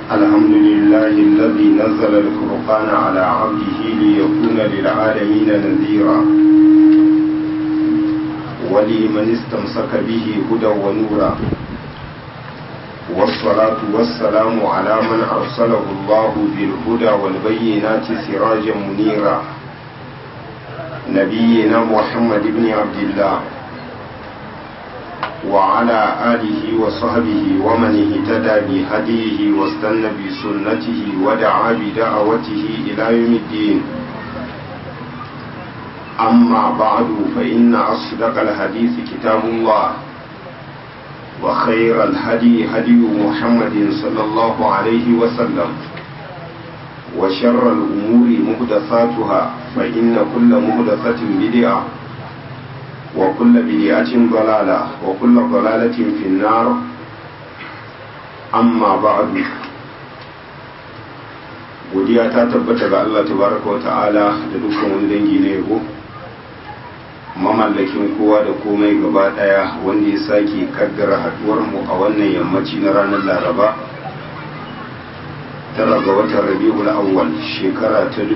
الحمد لله الذي نزل الفرقان على عبده ليكون للعالمين نذيرا ولمن استمسك به هدى ونورا والصلاة والسلام على من أرسله الله بالهدى والبينات سراجا منيرا نبينا محمد بن عبد الله وعلى آله وصحبه ومن اهتدى بهديه واستنى بسنته ودعا بدعوته إلى يوم الدين أما بعد فإن أصدق الحديث كتاب الله وخير الهدي هدي محمد صلى الله عليه وسلم وشر الأمور محدثاتها فإن كل محدثة بدعة وكل بدعة ضلالة وكل ضلالة في النار أما بعد godiya ta tabbata ga Allah tabaraka wa ta'ala da dukkan wani dangi na yabo mamallakin kowa da komai gaba daya wanda ya sake kaddara haduwar mu a wannan yammaci na ranar laraba tara ga watan rabi'ul awwal shekara ta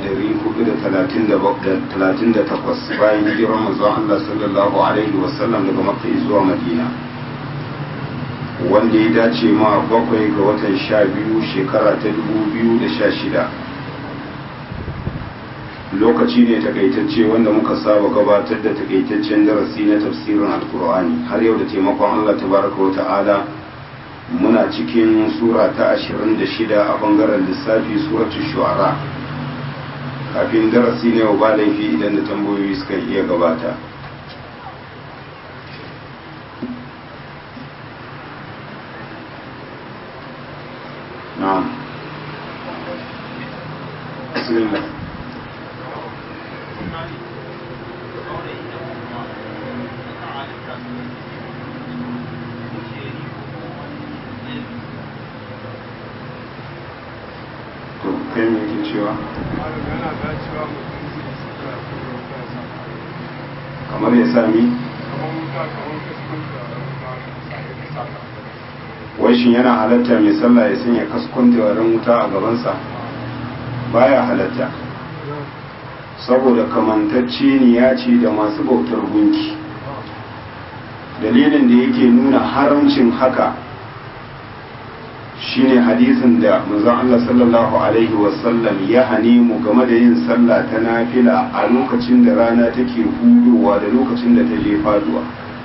1438 bayan hijirar manzon Allah sallallahu alaihi wasallam daga makka zuwa madina wanda ya dace ma bakwai ga watan sha biyu shekara ta 2016 lokaci ne takaitacce wanda muka saba gabatar da takaitaccen darasi na tafsirin alkur'ani har yau da taimakon Allah tabaraka wa ta'ala muna cikin sura ta 26 a bangaren lissafi suratu shu'ara kafin darasi ne ba laifi idan da tambayoyi suka iya gabata na'am bismillah kai mai ke cewa kamar ya sami wai shi yana halatta mai sallah ya sanya kaskon tawarin wuta a gabansa baya halatta saboda kamantacce ne ya ce da masu bautar gunki dalilin da yake nuna haramcin haka shine hadisin da manzon Allah sallallahu alaihi wasallam ya hane mu game da yin sallah ta nafila a lokacin da rana take hudowa da lokacin da ta je faduwa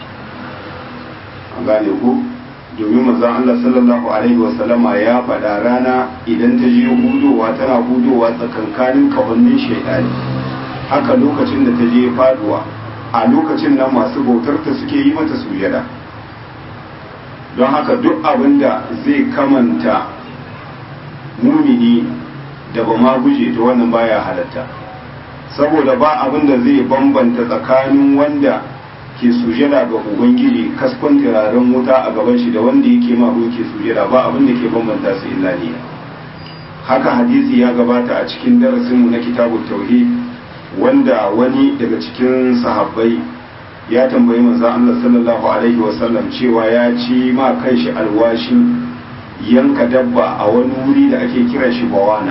an gane ku domin manzon Allah sallallahu alaihi wasallama ya faɗa rana idan ta je hudowa tana hudowa tsakankanin kawannin shaidani haka lokacin da ta je faduwa a lokacin nan masu bautar ta suke yi mata sujada don haka duk abin da zai kamanta mumini da ba ma guje ta wannan baya halatta saboda ba abin da zai bambanta tsakanin wanda ke sujada ga ubangiji kaskon turaren wuta a gaban shi da wanda yake ma ke sujada ba abin da ke bambanta su illa ne haka hadisi ya gabata a cikin darasinmu na kitabun tauhid wanda wani daga cikin sahabbai ya tambayi manzon Allah sallallahu alaihi wasallam cewa ya ci ma kanshi alwashin yanka dabba a wani wuri da ake kiran shi bawana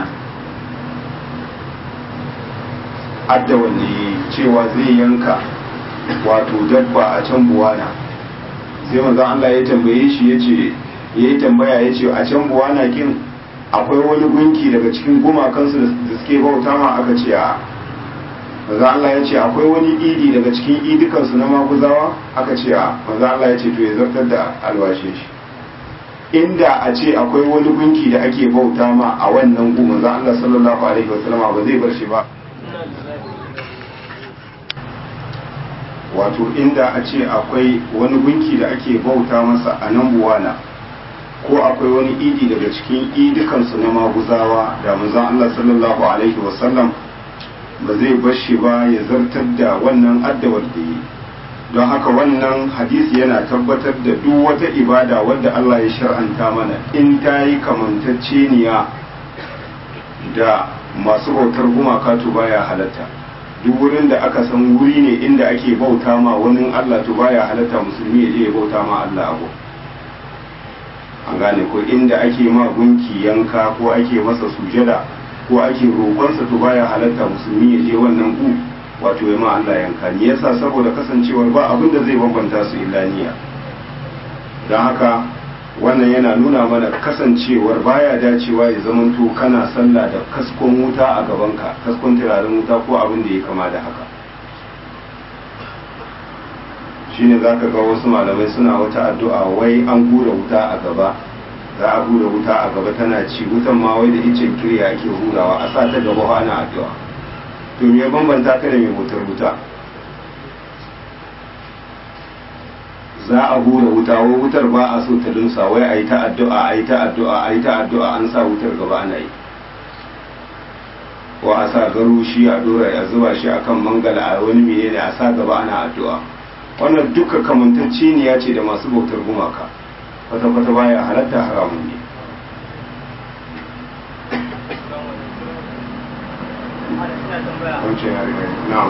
adda wanne cewa zai yanka wato dabba a can buwana sai manzon Allah ya tambaye shi ya ce ya yi tambaya ya ce a can buwana kin akwai wani gunki daga cikin gumakansu da suke bauta ma aka ce a maza Allah ya ce akwai wani idi daga cikin idikansu na maguzawa aka ce a maza Allah ya ce to ya zartar da alwashe shi inda a ce akwai wani gunki da ake bauta ma a wannan gu maza Allah sallallahu alaihi wasallam ba zai bar shi ba wato inda a ce akwai wani gunki da ake bauta masa a nan buwana ko akwai wani idi daga cikin idikansu na maguzawa da manzon Allah sallallahu alaihi wasallam ba zai bar shi ba ya zartar da wannan addawar da yi don haka wannan hadisi yana tabbatar da duk wata ibada wadda Allah ya shar'anta mana in ta yi kamantacceniya da masu bautar gumaka to baya halatta duk wurin da aka san wuri ne inda ake bauta ma wani Allah to baya halatta musulmi ya je ya bauta ma Allah abu an gane ko inda ake ma gunki yanka ko ake masa sujada ko ake roƙonsa to baya halatta musulmi ya je wannan gu wato ya ma Allah yanka ni yasa saboda kasancewar ba abin da zai bambanta su illa niyya don haka wannan yana nuna mana kasancewar baya dacewa ya zamanto kana sallah da kaskon wuta a gabanka kaskon turaren wuta ko abin da ya kama da haka shine za ka ga wasu malamai suna wata addu'a wai an hura wuta a gaba za a hura wuta a gaba tana ci wutan ma wai da icen kirya ake hurawa a sa ta gaba ana addu'a to me bambanta ka da mai motar wuta za a hura wuta wai wutar ba a so ta dunsa wai a yi ta addu'a a yi ta addu'a a yi ta addu'a an sa wutar gaba ana yi ko a sa garushi a dora a zuba shi akan mangala a wani menene a sa gaba ana addu'a wannan duka kamantacce ne ya ce da masu bautar gumaka kwata-kwata baya halatta haramun ne wancan ya riga na'am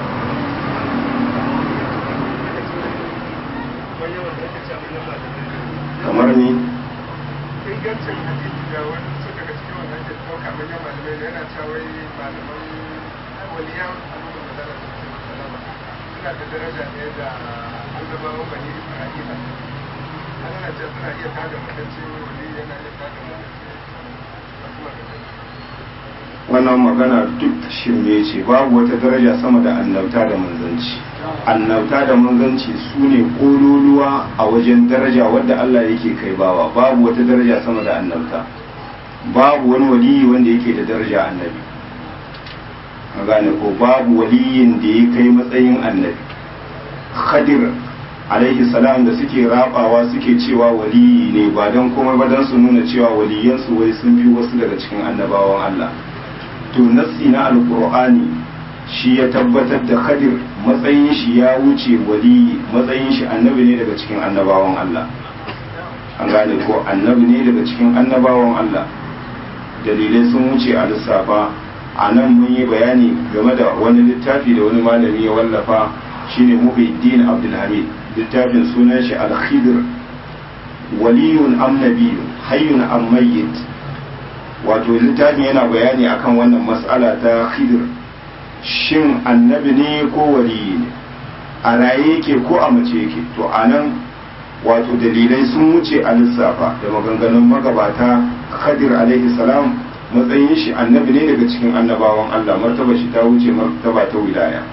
kamar ni ingancin hadisi da wani su daga cikin wannan ke ɗauka manyan malamai da yana cewa wai malaman waliyan al'ummar da zara su ce salama suna da daraja ne da annabawan bani isra'ila ana ce suna iya tada matacce wali yana iya tada matacce da kuma da wannan magana duk shirme ce babu wata daraja sama da annabta da manzanci annabta da manzanci su ne kololuwa a wajen daraja wadda Allah yake kai bawa babu wata daraja sama da annabta babu wani waliyi wanda yake da daraja annabi a gane ko babu waliyin da ya kai matsayin annabi khadir alaihi salam da suke rabawa suke cewa waliyi ne ba don komai ba don su nuna cewa waliyansu wai sun fi wasu daga cikin annabawan Allah to nassi na alkur'ani shi ya tabbatar da khadir matsayin shi ya wuce wali matsayin shi annabi ne daga cikin annabawan Allah an gane ko annabi ne daga cikin annabawan Allah dalilai sun wuce a lissafa a nan mun yi bayani game da wani littafi da wani malami ya wallafa shine muhiddin abdulhamid littafin sunan shi al-khidir waliyun am nabiyyun hayyun am mayyit wato littafin yana bayani akan wannan mas'ala ta khidir shin annabi ne ko waliyi ne a raye yake ko a mace yake to anan wato dalilai sun wuce a lissafa da maganganun magabata khadir alaihi salam matsayin shi annabi ne daga cikin annabawan Allah martaba shi ta wuce martaba ta wilaya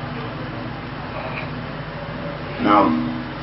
na'am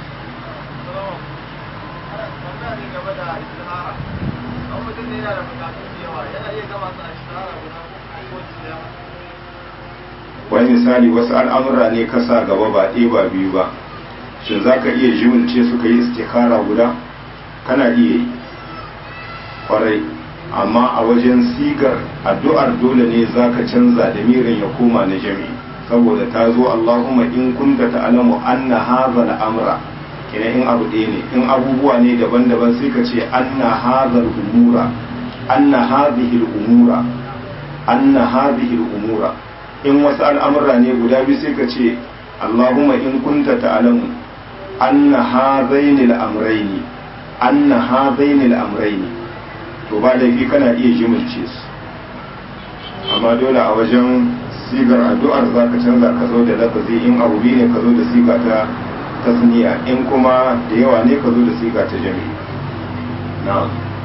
wani misali wasu al'amura ne ka sa gaba ba ɗaya ba biyu ba shin za ka iya jimilce suka yi istikara guda kana iya yi kwarai amma a wajen sigar addu'ar dole ne za ka canza da mirin ya koma na jami'i saboda ta zo Allahumma in kunta ta'lamu anna hadha al-amra kina in abu ɗaya ne in abubuwa ne daban-daban sai ka ce anna hadha al-umura anna hadhihi al-umura anna hadhihi al-umura in wasu al'amura ne guda biyu sai ka ce Allahumma in kunta ta'lamu anna hadhaini al-amrayni anna hadhaini al-amrayni to ba laifi kana iya jimilce su amma dole a wajen sigar addu'ar za ka canza ka zo da lafazi in abu biyu ne ka zo da siga ta tasniya in kuma da yawa ne ka zo da siga ta jami'i na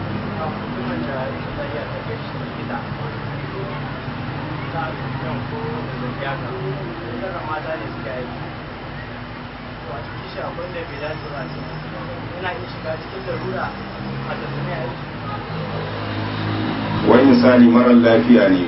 wani misali marar lafiya ne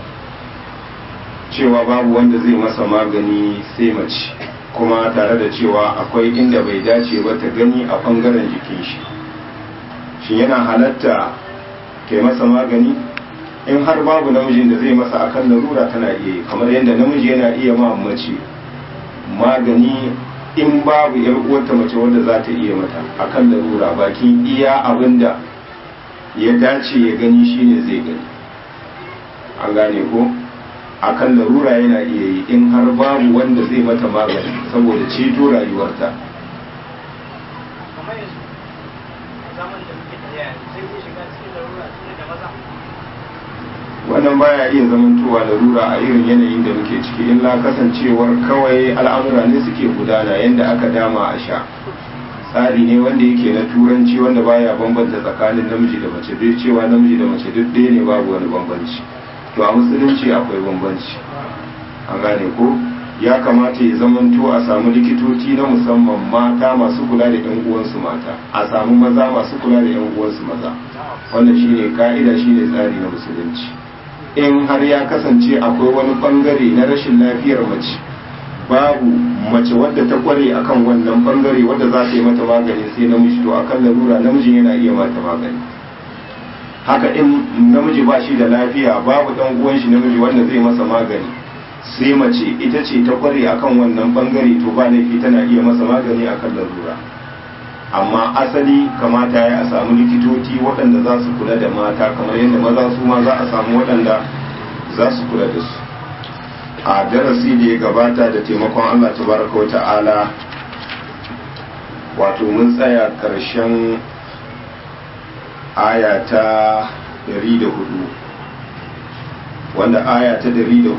cewa babu wanda zai masa magani sai mace kuma tare da cewa akwai inda bai dace ba ta gani a bangaren jikin shi shi yana halatta ke masa magani in har babu namijin da zai masa akan larura tana iya yi kamar yadda namiji yana iya ma mace magani in babu yar uwarta mace wanda za ta iya mata akan larura bakin iya abinda ya dace ya gani shine zai gani an gane ko akan larura yana iya yi in har babu wanda zai mata magani saboda ceto rayuwarta zaman da muke tafiya sai zai shiga cikin larura tun da maza wannan baya iya zamantowa larura a irin yanayin da muke ciki illa kasancewar kawai al'amura ne suke gudana yadda aka dama a sha tsari ne wanda yake na turanci wanda baya bambanta tsakanin namiji da mace duk cewa namiji da mace duk ɗaya ne babu wani bambanci to a musulunci akwai bambanci an gane ko ya kamata ya zamanto a samu likitoci na musamman mata masu kula da yan uwansu mata a samu maza masu kula da yan uwansu maza wannan shine ka'ida shine tsari na musulunci in har ya kasance akwai wani bangare na rashin lafiyar mace babu mace wadda ta kware akan wannan bangare wadda za ta yi mata magani sai namiji to akan larura namijin yana iya mata magani haka in namiji ba shi da lafiya babu dan uwan shi namiji wanda zai masa magani sai mace ita ce ta kware akan wannan bangare to ba laifi tana iya masa magani akan larura amma asali kamata ya a samu likitoci waɗanda za su kula da mata kamar yadda maza su ma za a samu waɗanda za su kula da su a darasi da ya gabata da taimakon Allah tabaraka wa ta'ala wato mun tsaya ƙarshen aya ta 104 wanda aya ta 104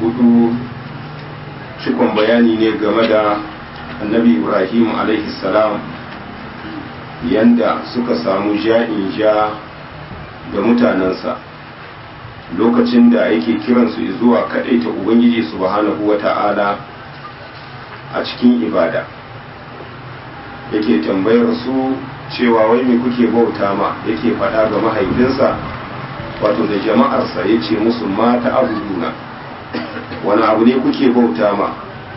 cikon bayani ne game da annabi ibrahim alaihi salam yanda suka samu ja'in ja da mutanensa lokacin da yake kiransu zuwa ta ubangiji subhanahu wa ta'ala a cikin ibada yake tambayar su cewa wai me kuke bauta ma yake faɗa ga mahaifinsa wato da jama'arsa ya ce musu mata abuduna wani abu ne kuke bauta ma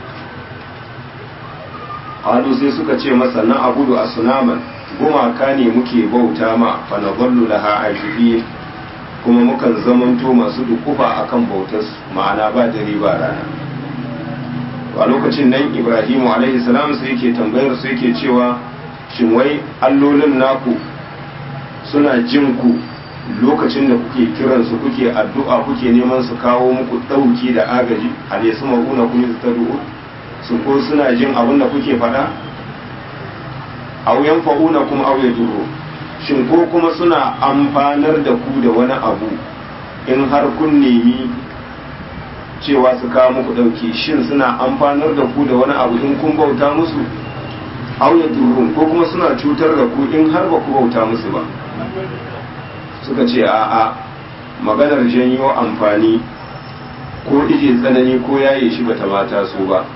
halu sai suka ce masa na abudu a sunaman gumaka ne muke bauta ma fa na zallu laha ajibin kuma mukan zamanto masu dukufa akan bautar ma'ana ba dare ba rana a lokacin nan ibrahimu alaihi salam sai yake tambayar su yake cewa shin wai allolin naku suna jin ku lokacin da kuke kiran su kuke addu'a kuke neman su kawo muku dauki da agaji ale su maguna kun yi tadu'u su ko suna jin abin da kuke faɗa aw yanfa'una kuma aw yadurru shin ko kuma suna amfanar da ku da wani abu in har kun nemi cewa su kawo muku ɗauki shin suna amfanar da ku da wani abu in kun bauta musu auya turun ko kuma suna cutar da ku in har ba ku bauta musu ba suka ce a'a maganar janyo amfani ko ije tsanani ko yaye shi bata mata su ba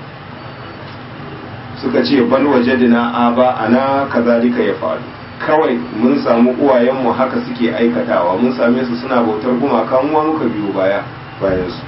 suka ce bal wajadina aba ana kazalika ya faru kawai mun samu uwayenmu haka suke aikatawa mun same su suna bautar gumaka mu muka biyo baya bayan su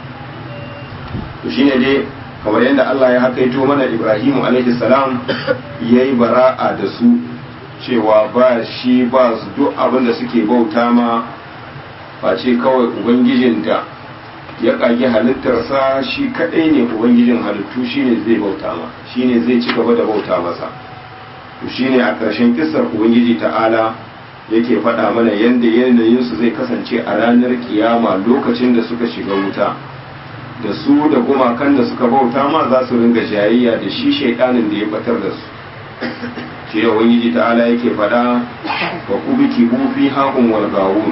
to shine dai kamar yadda Allah ya hakaito mana Ibrahimu alaihi salam yayi bara'a da su cewa ba shi ba su duk abin da suke bauta ma face kawai ubangijin da ya kage halittarsa shi kadai ne ubangijin halittu shine zai bauta ma shine zai ci gaba da bauta masa to shine a ƙarshen kissar ubangiji ta'ala yake faɗa mana yadda yanayinsu zai kasance a ranar kiyama lokacin da suka shiga wuta da su da gumakan da suka bauta ma za su ringa jayayya da shi shaidanin da ya batar da su shi da ubangiji ta'ala yake faɗa wa kubiki bufi haƙun walgawun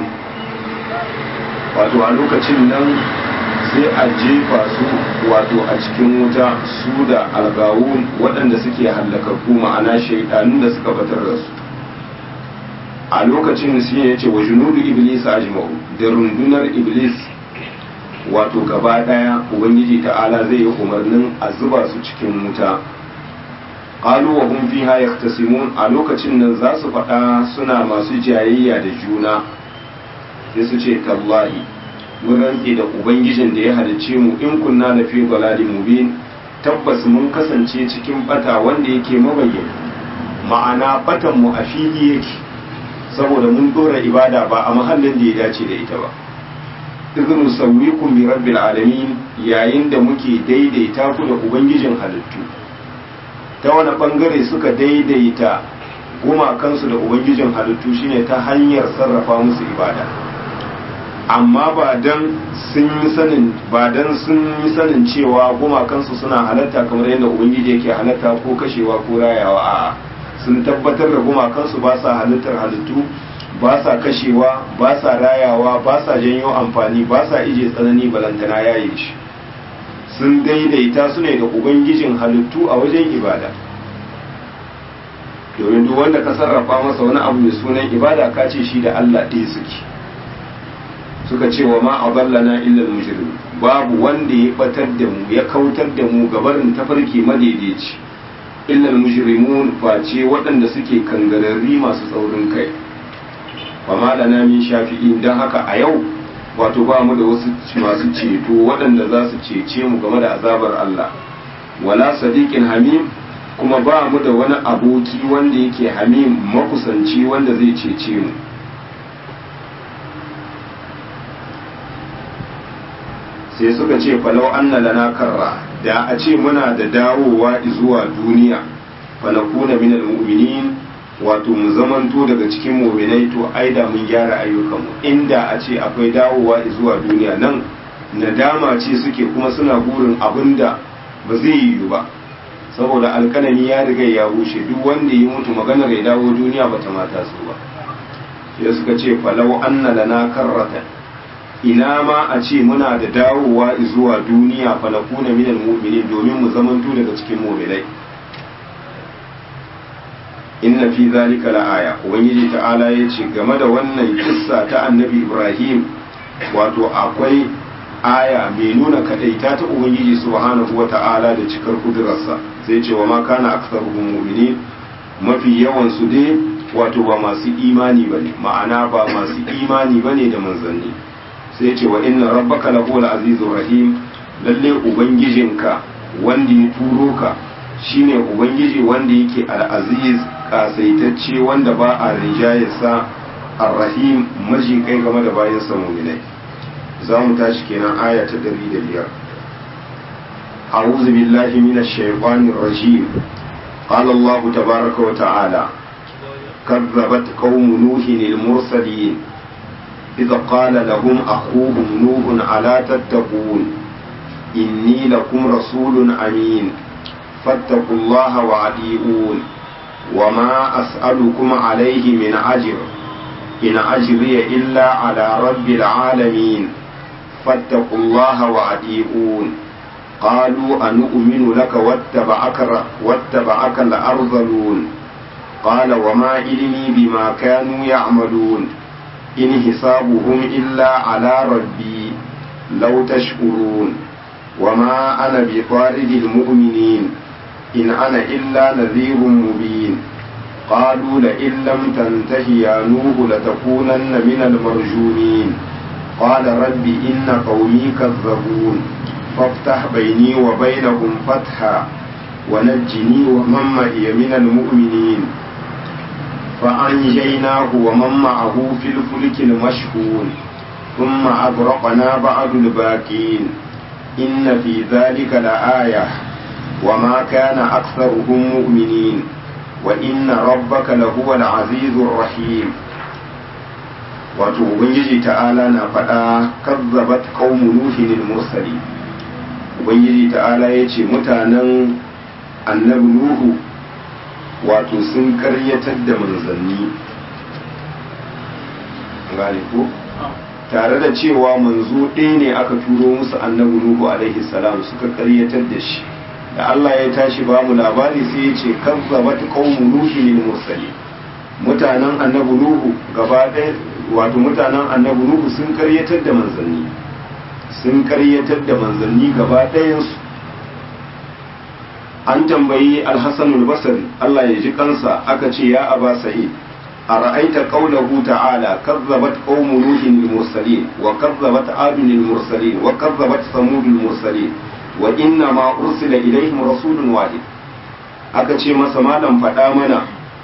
wato a lokacin nan sai a jefa su wato a cikin wuta su da algawun waɗanda suke hallakakku ma'ana shaidanun da suka batar da su a lokacin shi ya ce wa junudu iblis ajma'u da rundunar iblis wato gaba daya ubangiji ta'ala zai yi umarnin a zuba su cikin wuta qalu wa hum fiha yahtasimun a lokacin nan za su faɗa suna masu jayayya da juna sai su ce tallahi mun rantse da ubangijin da ya halicce mu in kunna na fi dalalin mubin tabbas mun kasance cikin bata wanda yake mabayyana ma'ana batan mu a fili yake saboda mun dora ibada ba a mahallin da ya dace da ita ba izinu sauwikum bi rabbil alamin yayin da muke daidaita ku da ubangijin halittu ta wani bangare suka daidaita gumakansu da ubangijin halittu shine ta hanyar sarrafa musu ibada amma ba dan sun yi sanin ba dan sun yi sanin cewa gumakansu suna halatta kamar yadda ubangiji yake halatta ko kashewa ko rayawa a'a sun tabbatar da gumakansu ba sa halittar halittu ba sa kashewa ba sa rayawa ba sa janyo amfani ba sa ije tsanani balantana yayi shi sun daidaita su ne da ubangijin halittu a wajen ibada domin duk wanda ka sarrafa masa wani abu mai sunan ibada ka ce shi da Allah ɗaya suke suka ce wa ma adallana illa al-mujrim babu wanda ya batar da mu ya kautar da mu gabarin tafarki madaidaici illa al-mujrimun face waɗanda suke kangararri masu tsaurin kai wa ma lana min shafi'in dan haka a yau wato ba mu da wasu masu ceto waɗanda za su cece mu game da azabar Allah wala sadiqin hamim kuma ba mu da wani aboki wanda yake hamim makusanci wanda zai cece mu sai suka ce falau anna lana karra da a ce muna da dawowa zuwa duniya falakuna minal mu'minin wato mu zamanto daga cikin mu'minai to ai da mun gyara ayyukanmu inda a ce akwai dawowa zuwa duniya nan nadama ce suke kuma suna burin abinda ba zai yiwu ba saboda alkalami ya riga ya bushe duk wanda ya mutu maganar ya dawo duniya bata mata su ba sai suka ce falau anna lana karratan ina ma a ce muna da dawowa zuwa duniya falakuna minal mu'minin domin mu zamanto daga cikin mu'minai inna fi zalika la'aya ubangiji ta'ala ya ce game da wannan kissa ta annabi ibrahim wato akwai aya mai nuna kadaita ta ubangiji subhanahu wa ta'ala da cikar kudurarsa sai ce wa ma kana aktsaruhum mu'minin mafi yawan su dai wato ba masu imani bane ma'ana ba masu imani bane da manzanni sai ce wa inna rabbaka lahu azizur rahim lalle ubangijinka wanda ya turo ka shine ubangiji wanda yake al-aziz kasaitacce wanda ba a rinjayarsa ar-rahim maji kai game da bayan sa mu'minai za mu tashi kenan aya ta 105 أعوذ بالله من الشيطان الرجيم قال الله تبارك وتعالى كذبت قوم نوح المرسلين إذ قال لهم أخوهم نوح ألا تتقون إني لكم رسول أمين فاتقوا الله وأطيعون وما أسألكم عليه من أجر إن أجري إلا على رب العالمين فاتقوا الله وأطيعون قالوا أنؤمن لك واتبعك, واتبعك الأرذلون قال وما علمي بما كانوا يعملون إن حسابهم إلا على ربي لو تشكرون وما أنا بطارد المؤمنين إن أنا إلا نذير مبين قالوا لئن لم تنته يا نوح لتكونن من المرجومين قال رب إن قومي كذبون فافتح بيني وبينهم فتحا ونجني ومن معي من المؤمنين فأنجيناه ومن معه في الفلك المشحون ثم أغرقنا بعد الباقين إن في ذلك لآية وما كان أكثرهم مؤمنين وإن ربك لهو العزيز الرحيم wato ubangiji ta'ala na faɗa kazzabat qaumu nuhin al-mursali ubangiji ta'ala ya ce mutanen annabi nuhu wato sun karyatar da manzanni gane ko tare da cewa manzo ɗaya ne aka turo musu annabi nuhu alaihi salam suka karyatar da shi da Allah ya tashi ba mu labari sai ya ce kazzabat qaumu nuhin al-mursali mutanen annabi nuhu gaba ɗaya wato mutanen annabi nuhu sun karyatar da manzanni sun karyatar da manzanni gaba ɗayansu an tambayi alhassan albasari Allah ya ji kansa aka ce ya aba sa'id a ra'aita qaulahu ta'ala kazzabat qaumu nuhin al-mursalin wa kazzabat adun al-mursalin wa kazzabat samud al-mursalin wa inna ma ursila ilaihim rasulun wahid aka ce masa malam faɗa mana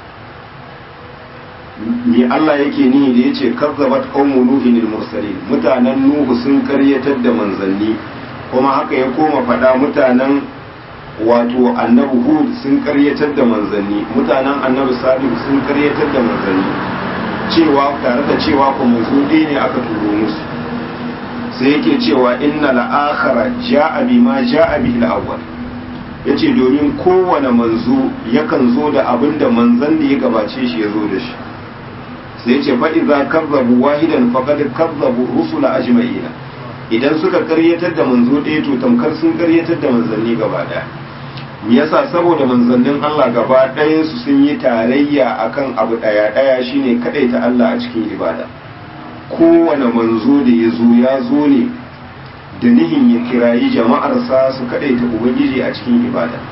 me Allah yake nihi da yace kazzabat qaumu nuhin al-mursalin mutanen nuhu sun karyatar da manzanni kuma haka ya koma faɗa mutanen wato annabi hud sun karyatar da manzanni mutanen annabi salihu sun karyatar da manzanni cewa tare da cewa ku manzo ne aka turo musu sai yake cewa inna la'akhara ja'a bima ja'a bihi al-awwal ya ce domin kowane manzo yakan zo da abin da manzan da ya gabace shi ya zo da shi sai ce fa'iza kazzabu wahidan faƙad kazzabu rusula ajma'ina idan suka karyatar da manzo ɗaya to tamkar sun karyatar da manzanni gaba ɗaya yasa saboda manzannin Allah gaba ɗayansu sun yi tarayya akan abu ɗaya ɗaya shine ta Allah a cikin ibada kowane manzo da ya zo ya zo ne da nihin ya kirayi jama'arsa su ta ubangiji a cikin ibada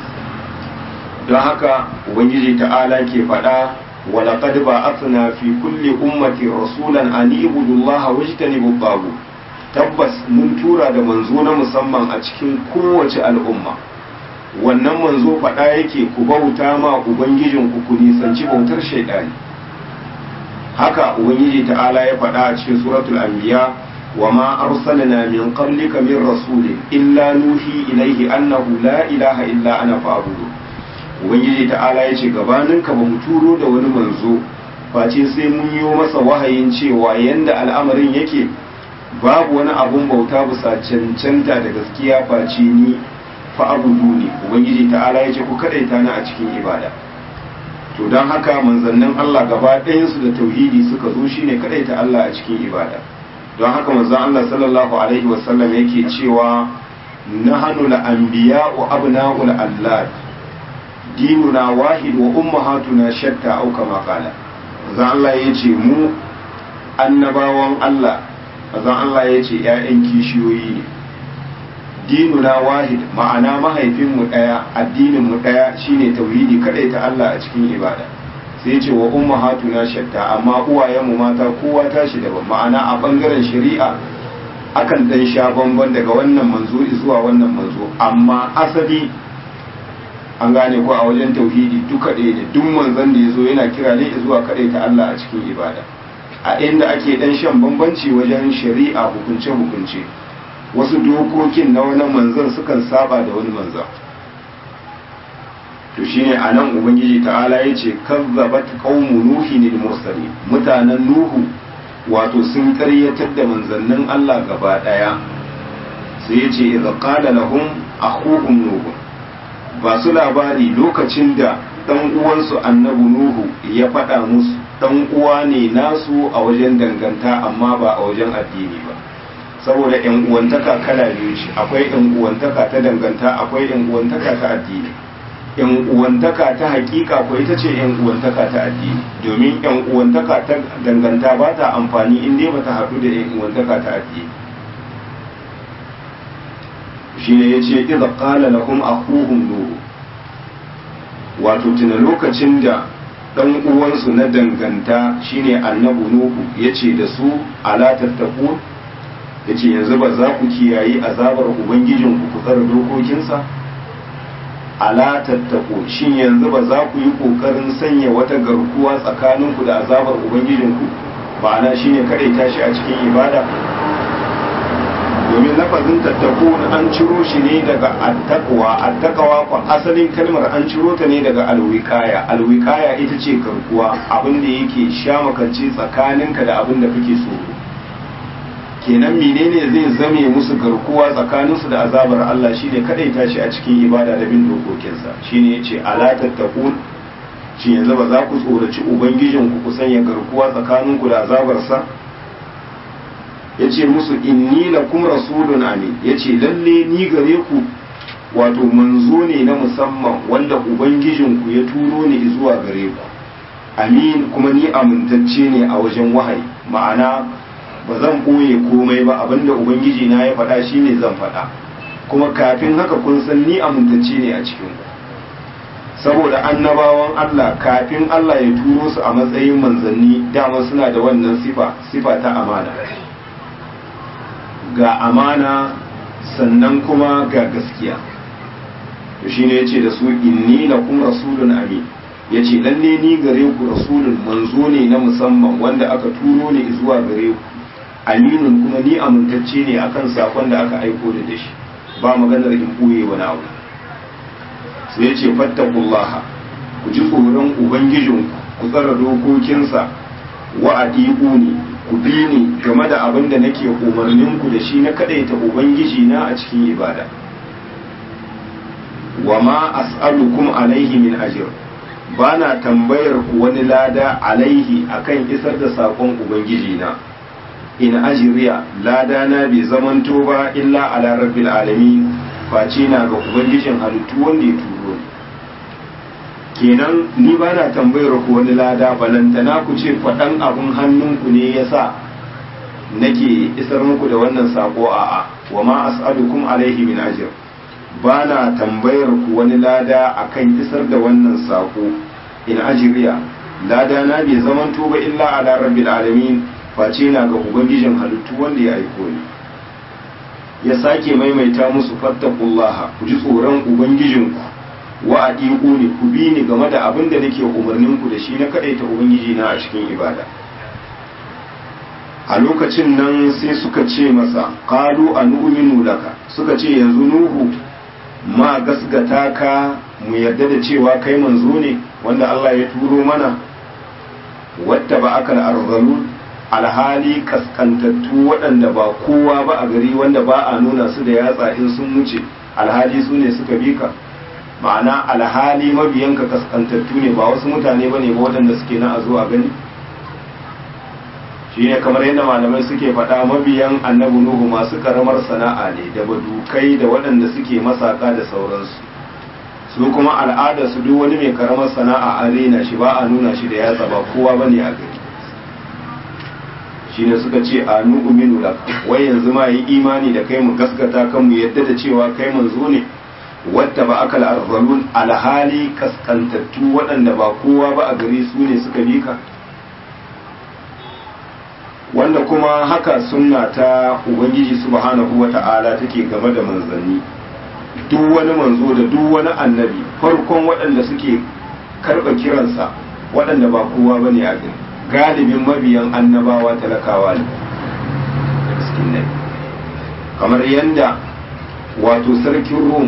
don haka ubangiji ta'ala ke faɗa walaƙad ba asna fi kulli ummati rasulan an ibudullaha wajtanibu babu tabbas mun tura da manzo na musamman a cikin kowace al'umma wannan manzo faɗa yake ku bauta ma ubangijinku ku nisanci bautar shaidani haka ubangiji ta'ala ya faɗa a cikin suratul anbiya wa ma arsalna min qablika min rasulin illa nuhi ilaihi annahu la ilaha illa ana fa'budu ubangiji ta'ala ya ce gabaninka ba mu turo da wani manzo face sai mun yi masa wahayin cewa yanda al'amarin yake babu wani abun bauta bisa cancanta da gaskiya face ni fa'abudu ne ubangiji ta'ala ya ce ku kadaita ni a cikin ibada to don haka manzannin Allah gaba ɗayansu da tauhidi suka zo shine kadaita Allah a cikin ibada don haka manzon Allah sallallahu alaihi wasallam yake cewa nahanu al-anbiya wa abna'ul allad dinuna wahid wa ummahatuna shatta au kama qala manzon Allah yace mu annabawan Allah manzon Allah yace ƴaƴan kishiyoyi ne dinuna wahid ma'ana mahaifinmu ɗaya addininmu ɗaya shine tauhidi kadai ta Allah a cikin ibada sai ce wa ummahatuna shatta amma uwayenmu mata kowa tashi daban ma'ana a bangaren shari'a akan dan sha bamban daga wannan manzo zuwa wannan manzo amma asali an gane ko a wajen tauhidi duka ɗaya ne duk manzon da ya zo yana kira ne zuwa kadai ta Allah a cikin ibada a inda ake dan shan bambanci wajen shari'a hukunce hukunce wasu dokokin na wani manzan sukan saba da wani manzan to shine a nan ubangiji ta'ala ya ce kazzabat qaumu nuhi lil mursalin mutanen nuhu wato sun karyatar da manzannin Allah gaba daya sai ya ce idza qala lahum akhuhum nuhu ba su labari lokacin da dan uwansu annabi nuhu ya faɗa musu dan uwa ne nasu a wajen danganta amma ba a wajen addini ba saboda yan uwantaka kala biyu ce akwai yan uwantaka ta danganta akwai yan uwantaka ta addini yan uwantaka ta hakika ko ita ce yan uwantaka ta addini domin yan uwantaka ta danganta ba ta amfani in dai bata haɗu da yan uwantaka ta addini shine yace idza qala lahum akhuhum nuh wato tuna lokacin da dan uwansu na danganta shine annabi nuhu yace da su ala tattaqun ya ce yanzu ba za ku kiyayi azabar ubangijinku ku tsara dokokinsa ala tattako shin yanzu ba za ku yi ƙoƙarin sanya wata garkuwa tsakaninku da azabar ubangijinku ba na shi ne kaɗai tashi a cikin ibada domin lafazin tattako an ciro shi ne daga attaqwa attaqwa ko asalin kalmar an ciro ta ne daga alwikaya alwikaya ita ce garkuwa abin da yake sha makance tsakaninka da abin da kake so kenan menene zai zame musu garkuwa tsakaninsu da azabar Allah shine kadai tashi a cikin ibada da bin dokokinsa shine yace ala tattaqun shi yanzu ba za ku tsoraci ubangijin ku ku sanya garkuwa tsakaninku da azabarsa yace musu inni lakum rasulun amin yace lalle ni gare ku wato manzo ne na musamman wanda ubangijin ku ya turo ni zuwa gare ku amin kuma ni amintacce ne a wajen wahayi ma'ana ba zan ɓoye komai ba abinda ubangiji na ya faɗa shine zan faɗa kuma kafin haka kun san ni amintacce ne a cikin ku saboda annabawan Allah kafin Allah ya turo su a matsayin manzanni dama suna da wannan sifa sifa ta amana ga amana sannan kuma ga gaskiya to shine yace da su inni lakum rasulun amin yace lalle ni gare ku rasulun manzo ne na musamman wanda aka turo ni zuwa gare ku aminun kuma ni amintacce ne akan sakon da aka aiko da dashi ba maganar in ɓoye wani abu sai ya ce fattakullaha ku ji tsoron ubangijinku ku tsara dokokinsa wa adiku ne ku bi ni game da abin da nake umarninku da shi na kadaita ubangiji na a cikin ibada wa ma as'alukum alaihi min ajr bana tambayar ku wani lada alaihi akan isar da sakon ubangiji na in ajriya lada na bai zamanto ba illa ala rabbil alamin face na ga ubangijin halittu wanda ya turo ni kenan ni bana tambayar ku wani lada balantana ku ce faɗan abun hannunku ne yasa nake isar muku da wannan sako a'a wa ma as'alukum alaihi min ajr ba na tambayar ku wani lada akan isar da wannan sako in ajriya lada na bai zaman ba illa ala rabbil alamin face na ga ubangijin halittu wanda ya aiko ni ya sake maimaita musu fattakullaha ku ji tsoron ubangijinku wa adiku ni ku bi ni game da abin da nake umarnin ku da shi na kadaita ubangiji na a cikin ibada a lokacin nan sai suka ce masa qalu anu'minu laka suka ce yanzu nuhu ma gasgata ka mu yarda da cewa kai manzo ne wanda Allah ya turo mana wadda ba aka arzalun alhali kaskantattu waɗanda ba kowa ba a gari wanda ba a nuna su da yatsa in sun wuce alhali su ne suka bi ka ma'ana alhali mabiyanka kaskantattu ne ba wasu mutane ba ne ba waɗanda suke na a zo a gani shi ne kamar yadda malamai suke faɗa mabiyan annabi nuhu masu karamar sana'a ne da badukai da waɗanda suke masaka da sauransu su kuma al'ada su duk wani mai karamar sana'a an rena shi ba a nuna shi da yatsa ba kowa ba ne a gari shi ne suka ce a nu'minu laka wai yanzu ma yi imani da kai mu gaskata kan mu yadda da cewa kai manzo ne wadda ba akal arzalun alhali kaskantattu waɗanda ba kowa ba a gari su ne suka bi ka wanda kuma haka sunna ta ubangiji subhanahu wata'ala take game da manzanni duk wani manzo da duk wani annabi farkon waɗanda suke karɓa kiransa waɗanda ba kowa ba ne a gari galibin mabiyan annabawa talakawa ne miskinai kamar yadda wato sarkin rum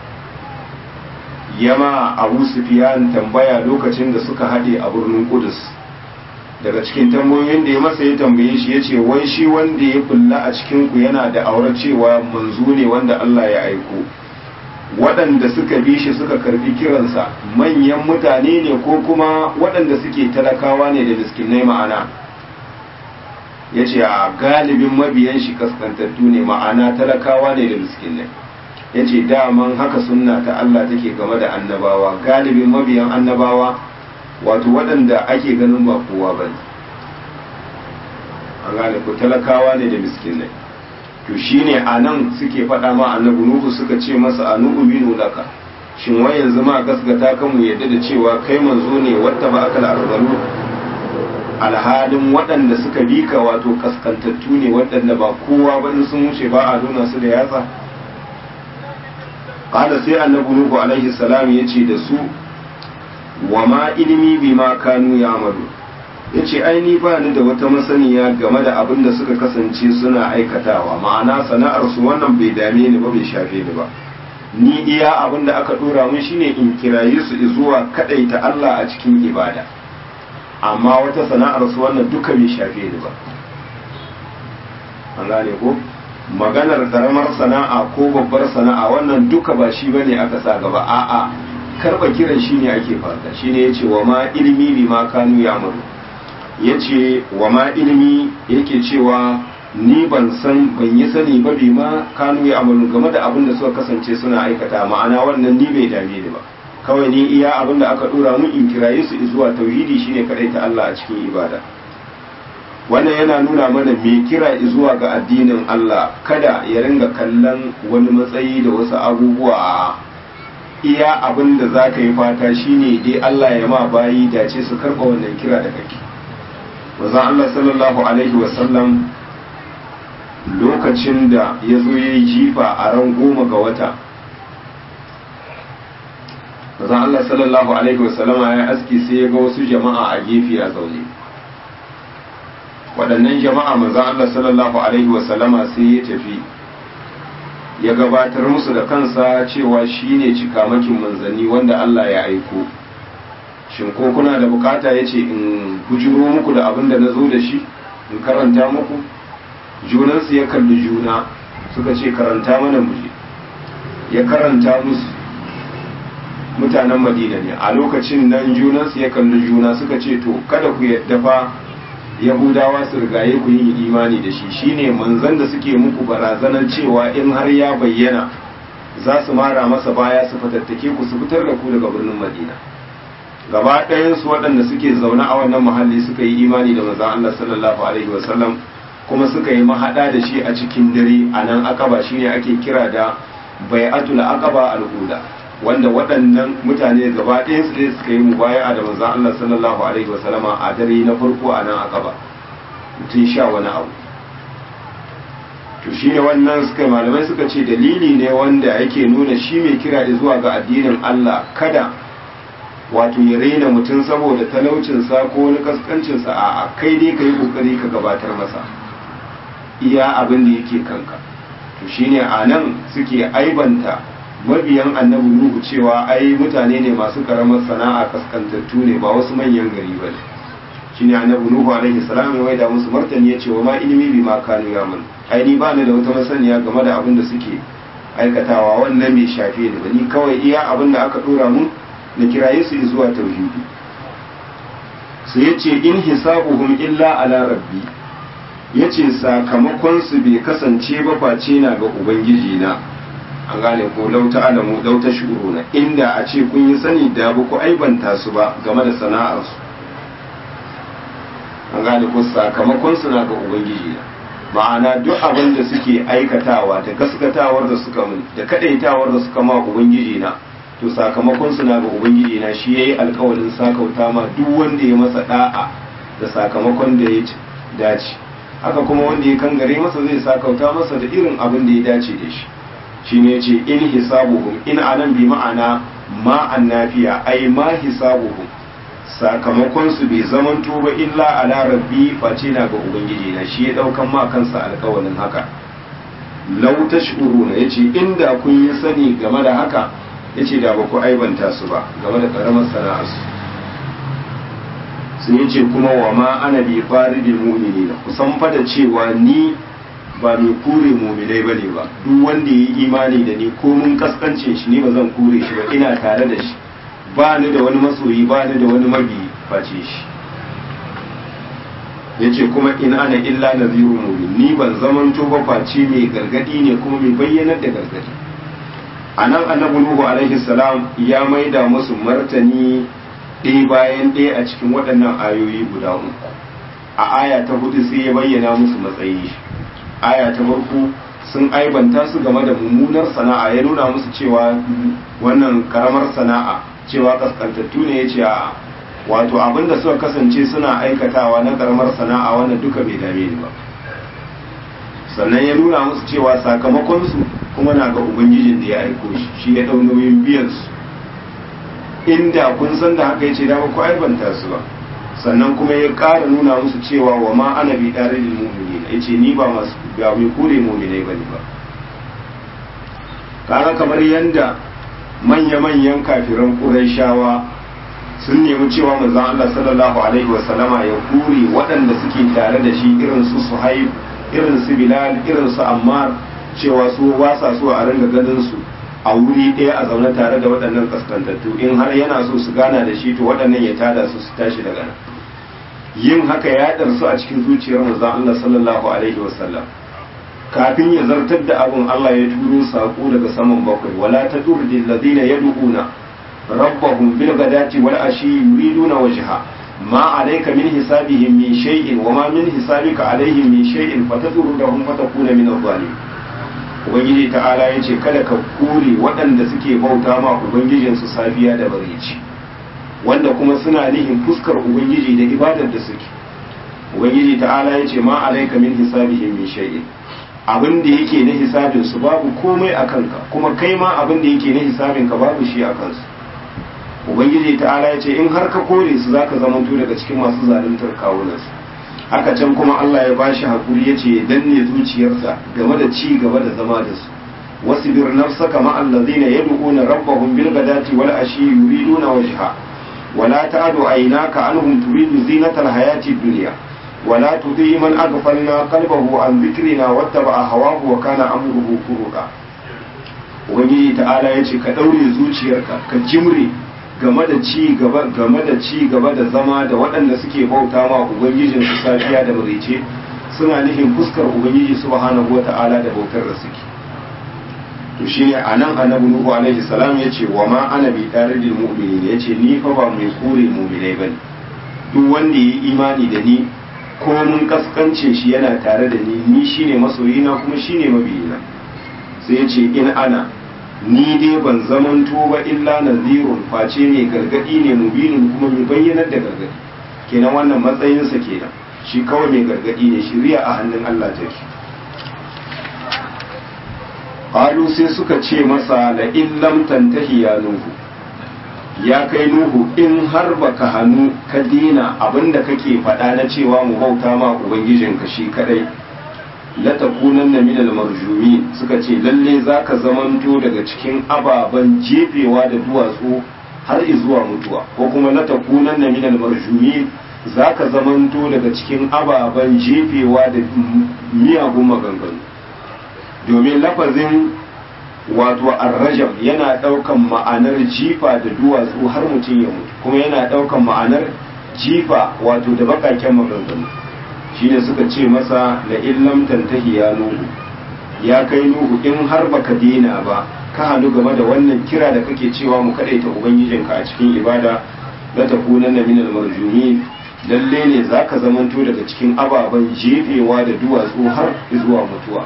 yama abu sufiyan tambaya lokacin da suka haɗe a birnin kudus daga cikin tambayoyin da ya masa ya tambaye shi ya ce wai shi wanda ya kulla a cikinku yana da aure cewa manzo ne wanda Allah ya aiko waɗanda suka bi shi suka karbi kiransa manyan mutane ne ko kuma waɗanda suke talakawa ne da miskinai ma'ana ya ce a galibin mabiyan shi kaskantattu ne ma'ana talakawa ne da miskinai ya ce daman haka sunna ta Allah take game da annabawa galibin mabiyan annabawa wato waɗanda ake ganin ba kowa ba ne an gane ku talakawa ne da miskinai to shine a nan suke faɗa ma annabi nuhu suka ce masa a nuhu minu laka shin wai yanzu ma gasgata kan mu yadda da cewa kai manzo ne wata ba akal arzalu alhalin waɗanda suka bi ka wato kaskantattu ne waɗanda ba kowa ba in sun wuce ba a nuna su da yatsa qala sai annabi nuhu alaihi salam yace da su wa ma ilmi bima kanu ya'malu ya ce aini ba ni da wata masaniya game da abin da suka kasance suna aikatawa ma'ana sana'arsu wannan bai dame ni ba bai shafe ni ba ni iya abin da aka dora mun shine in kiraye su zuwa kadaita Allah a cikin ibada amma wata sana'arsu wannan duka bai shafe ni ba an gane ko maganar karamar sana'a ko babbar sana'a wannan duka ba shi bane aka sa gaba a'a karba kiran shine ake fata shine yace wa ma ilmi bima kanu ya'malu ya ce wa ma ilimi yake cewa ni ban san ban yi sani ba bi ma kanu ya amalu game da abin da suka kasance suna aikata ma'ana wannan ni bai dame ni ba kawai ni iya abin da aka dora mun in kiraye su zuwa tauhidi shine kadai ta Allah a cikin ibada wannan yana nuna mana me kira zuwa ga addinin Allah kada ya ringa kallon wani matsayi da wasu abubuwa iya abin da za ka yi fata shine dai Allah ya ma bayi dace su karɓa wannan kira da kake manzon Allah sallallahu alaihi wasallam lokacin da ya zo ya yi jifa a ran goma ga wata manzon Allah sallallahu alaihi wasallama ya aski sai ya ga wasu jama'a a gefe a zaune waɗannan jama'a manzon Allah sallallahu alaihi wasallama sai ya tafi ya gabatar musu da kansa cewa shine cikamakin manzanni wanda Allah ya aiko shin ko kuna da bukata ya ce in bujiro muku da abin da na zo da shi in karanta muku junansu ya kalli juna suka ce karanta mana muje ya karanta musu mutanen madina ne a lokacin nan junansu ya kalli juna suka ce to kada ku yadda fa yahudawa su rigaye ku yin imani da shi shine manzon da suke muku barazanar cewa in har ya bayyana za su mara masa baya su fatattake ku su fitar da ku daga birnin madina gaba ɗayansu waɗanda suke zaune a wannan muhalli suka yi imani da manzon Allah sallallahu alaihi wasallam kuma suka yi mahaɗa da shi a cikin dare a nan akaba shine ake kira da bai'atul aqaba al-ula wanda waɗannan mutane gaba ɗayan su dai suka yi mubaya'a da manzon Allah sallallahu alaihi wasallama a dare na farko a nan akaba mutum sha wani abu to shine wannan suka malamai suka ce dalili ne wanda yake nuna shi mai kira zuwa ga addinin Allah kada wato ya raina mutum saboda talaucinsa ko wani kaskancinsa a kai dai ka yi kokari ka gabatar masa iya abin da yake kanka to shine a nan suke aibanta mabiyan annabi nuhu cewa ai mutane ne masu karamar sana'a kaskantattu ne ba wasu manyan gari ba ne shine annabi nuhu alaihi salam ya waida musu martani ya ce wa ma ilimi bi ma kanu yamun ai ni ba ni da wata masaniya game da abin da suke aikatawa wannan bai shafe ni ba ni kawai iya abin da aka dora mun na kiraye su zuwa tauhidi sai ya ce in hisabuhum illa ala rabbi ya ce sakamakonsu bai kasance ba face na ga ubangiji na an gane ko lauta alamu lauta shuru na inda a ce kun yi sani da ba ku aibanta su ba game da sana'arsu an gane ko sakamakonsu na ga ubangiji na ma'ana duk abin da suke aikatawa da gaskatawar da suka mun da kadaitawar da suka ma ubangiji na to sakamakon na ga ubangiji na shi yayi alkawarin sakauta ma duk wanda ya masa da'a da sakamakon da ya dace haka kuma wanda ya kangare masa zai sakauta masa da irin abin da ya dace da shi shine yace in hisabuhum in anan bi ma'ana ma annafiya ai ma hisabuhum sakamakon su bai zamanto ba illa ala rabbi face na ga ubangiji na shi ya daukan ma kansa alkawarin haka law tashuruna yace inda kun yi sani game da haka yace da ba ku aibanta su ba game da karamar sana'arsu sun yace kuma wa ma ana bi faridil mu'minina kusan fa da cewa ni ba mai kure mu'minai bane ba duk wanda yi imani da ni ko mun kaskance shi ne ba zan kure shi ba ina tare da shi ba ni da wani masoyi ba ni da wani mabi face shi yace kuma in ana illa nadhirun mubin ni ban zamanto ba face mai gargadi ne kuma mai bayyanar da gargadi a nan annabi nuhu alaihi salam ya maida musu martani ɗaya bayan ɗaya a cikin waɗannan ayoyi guda uku a aya ta hudu sai ya bayyana musu matsayi aya ta farko sun aibanta su game da mummunar sana'a ya nuna musu cewa wannan karamar sana'a cewa kaskantattu ne ya ce a wato abinda suka kasance suna aikatawa na karamar sana'a wannan duka bai dame ni ba sannan ya nuna musu cewa sakamakonsu kuma na ga ubangijin da ya aiko shi shi ya dau nauyin biyan su inda kun san da haka yace da ba ku aibanta su ba sannan kuma ya ƙara nuna musu cewa wa ma ana bi dare da mu'minin yace ni ba masu ba mai kure mu'minai bane ba kaga kamar yanda manya-manyan kafiran Qurayshawa sun nemi cewa manzon Allah sallallahu alaihi wasallama ya kure waɗanda suke tare da shi irin su Suhaib irin su Bilal irin su Ammar cewa su ba sa so a ringa ganin su a wuri ɗaya a zaune tare da waɗannan kaskantattu in har yana so su gana da shi to waɗannan ya tada su su tashi daga nan yin haka ya ɗarsu a cikin zuciyar manzon Allah sallallahu alaihi wasallam kafin ya zartar da abun Allah ya turo sako daga saman bakwai wala tadurdi alladhina yad'una rabbahum bil ghadati wal ashi yuriduna wajha ma alayka min hisabihim min shay'in wa ma min hisabika alaihim min shay'in fatadurruhum fatakuna min adh-dhalimin ubangiji ta'ala ya ce kada ka kure waɗanda suke bauta ma ubangijinsu safiya da bareci wanda kuma suna nihin fuskar ubangiji da ibadar da suke ubangiji ta'ala ya ce ma alaika min hisabihim min shay'in abin da yake na hisabin su babu komai a kanka kuma kai ma abin da yake na hisabin ka babu shi a kansu ubangiji ta'ala ya ce in har ka kore su zaka zamanto daga cikin masu zaluntar kawunansu haka can kuma Allah ya bashi hakuri ya ce danne zuciyarsa game da ci gaba da zama da su wasbir nafsaka ma allazina yad'una rabbahum bil ghadati wal ashi yuriduna wajha wala ta'du aynaka anhum turidu zinatal hayati dunya wala tudhi man aghfalna qalbahu an dhikrina wattaba'a hawahu wa kana amruhu furuqa ubangiji ta'ala ya ce ka ɗaure zuciyarka ka jimre game da ci gaba game da ci gaba da zama da waɗanda suke bauta ma ubangijin su safiya da marice suna nufin fuskar ubangiji subhanahu wata'ala da bautar da suke to shine anan annabi nuhu alaihi salam yace wa ma ana bi daridil mu'minin yace ni fa ba mai kore mu'minai bane duk wanda yi imani da ni ko mun kaskance shi yana tare da ni ni shine masoyina kuma shine mabiyina sai yace in ana ni dai ban zamanto ba illa nazirun face mai gargadi ne mubinin kuma mai bayyanar da gargadi kenan wannan matsayinsa kenan shi kawai mai gargadi ne shiriya a hannun Allah take qalu sai suka ce masa la in lam tantahi ya nuhu ya kai nuhu in har baka hannu ka dina abinda kake faɗa na cewa mu bauta ma ubangijinka shi kadai la takunanna min al-marjumin suka ce lalle zaka zamanto daga cikin ababen jefewa da duwatsu har zuwa mutuwa ko kuma la takunanna min al-marjumin zaka zamanto daga cikin ababen jefewa da miyagun maganganu domin lafazin wato arrajam yana daukan ma'anar jifa da duwatsu har mutum ya mutu kuma yana daukan ma'anar jifa wato da bakaken maganganu shine suka ce masa la illam tantahi ya nuhu ya kai nuhu in har baka dena ba ka hannu game da wannan kira da kake cewa mu kadaita ubangijinka a cikin ibada la takunanna min al-marjumin lalle ne zaka zamanto daga cikin ababen jefewa da duwatsu har zuwa mutuwa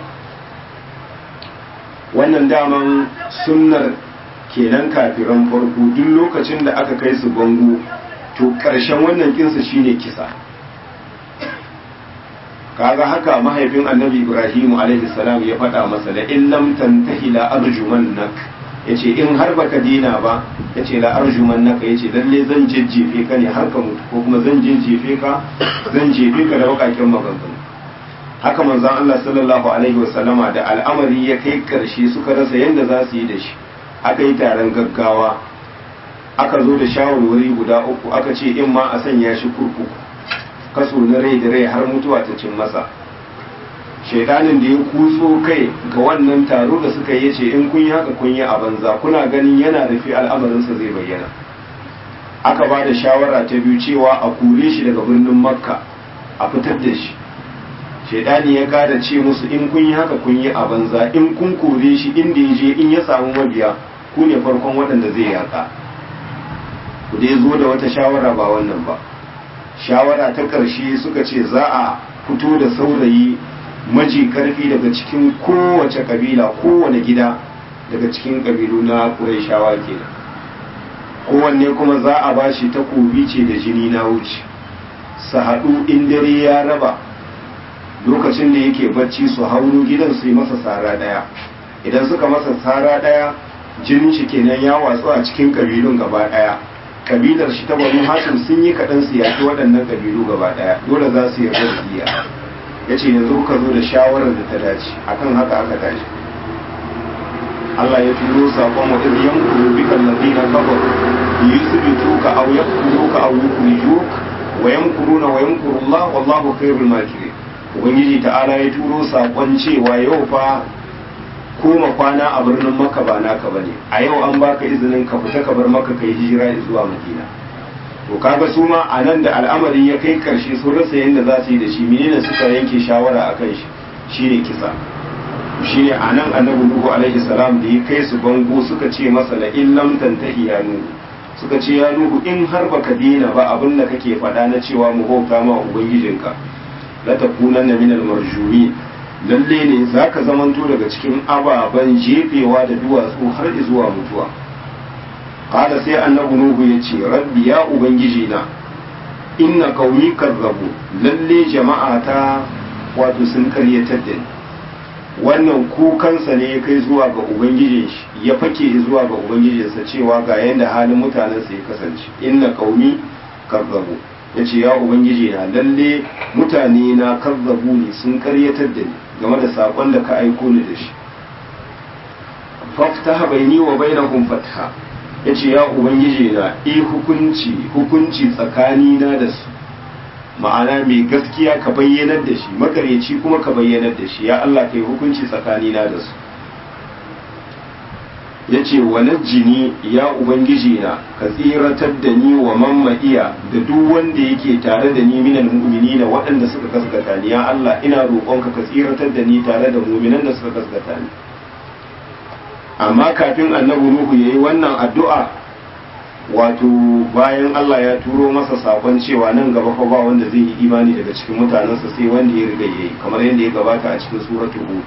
wannan daman sunnar kenan kafiran farko duk lokacin da aka kai su bango to ƙarshen wannan kinsa shine kisa kaga haka mahaifin annabi ibrahim alaihi salam ya faɗa masa la in lam tantahi la arjumannak yace in har baka dina ba yace la arjumannaka yace lalle zan jejjefe ka ne har ka mutu ko kuma zan jejjefe ka zan jefe ka da bakakin maganganu haka manzon Allah sallallahu alaihi wasallama da al'amari ya kai karshe suka rasa yadda za su yi da shi aka yi taron gaggawa aka zo da shawarwari guda uku aka ce in ma a sanya shi kurkuku kaso na rai da rai har mutuwa ta cin masa shaidanin da ya kutso kai ga wannan taro da suka yi ce in kun yi haka kun yi a banza kuna ganin yana rufe al'amarinsa zai bayyana aka ba da shawara ta biyu cewa a kure shi daga birnin makka a fitar da shi shaidani ya kada ce musu in kun yi haka kun yi a banza in kun kore shi inda ya je in ya samu mabiya ku ne farkon waɗanda zai yaka ku dai zo da wata shawara ba wannan ba shawara ta ƙarshe suka ce za a fito da saurayi maji karfi daga cikin kowace kabila kowane gida daga cikin kabilu na ƙurayshawa kenan kowanne kuma za a ba shi takobi ce da jini na wuce su haɗu in dare ya raba lokacin da yake bacci su hauro gidan su yi masa tsara ɗaya idan suka masa tsara ɗaya jinin shi kenan ya watsu a cikin kabilun gaba ɗaya kabilar shi ta banu hashim sun yi kaɗan su yaki waɗannan kabilu gaba ɗaya dole za su yarda da iya ya ce yanzu ka zo da shawarar da ta dace akan haka aka tashi Allah ya turo saƙon wa idh yankuru bika alladhina kafaru yusbituka aw yaqtuluka aw yukhrijuka wa yamkuruna wa yamkuru Allah wallahu khairul makirin ubangiji ta'ala ya turo saƙon cewa yau fa koma kwana a birnin maka ba naka bane a yau an baka izinin ka fita ka bar maka kai hijira zuwa madina to kaga su ma a nan da al'amari ya kai karshe sun rasa yadda za su yi da shi menene suka yanke shawara a kan shi shine kisa shine a nan annabi nuhu alaihi salam da ya kai su bango suka ce masa la in lam tantahi ya nuhu suka ce ya nuhu in har baka dina ba abin da kake faɗa na cewa mu bauta ma ubangijinka la takunanna minal marjumin lalle ne za ka zamanto daga cikin ababen jefewa da duwatsu har zuwa mutuwa kada sai annabi nuhu ya ce rabbi ya ubangiji na inna qaumi kazzabu lalle jama'a ta wato sun karyatar da ni wannan kukansa ne ya kai zuwa ga ubangijin shi ya fake zuwa ga ubangijinsa cewa ga yadda halin mutanensa ya kasance inna qaumi kazzabu ya ce ya ubangiji na lalle mutane na kazzabu ne sun karyatar da ni game da saƙon da ka aiko ni da shi faftaha baini wa bainahum fatha yace ya ubangiji na i hukunci hukunci tsakani na da su ma'ana mai gaskiya ka bayyanar da shi makaryaci kuma ka bayyanar da shi ya Allah kai hukunci tsakani na da su ya ce wa jini ya ubangiji na ka tsiratar da ni wa mamma'iya da duk wanda yake tare da ni minal mu'minina waɗanda suka gaskata ni ya Allah ina roƙonka ka tsiratar da ni tare da mu'minan da suka gaskata ni amma kafin annabi Nuhu yayi wannan addu'a wato bayan Allah ya turo masa sakon cewa nan gaba fa ba wanda zai yi imani daga cikin mutanensa sai wanda ya riga yayi kamar yadda ya gabata a cikin suratul hud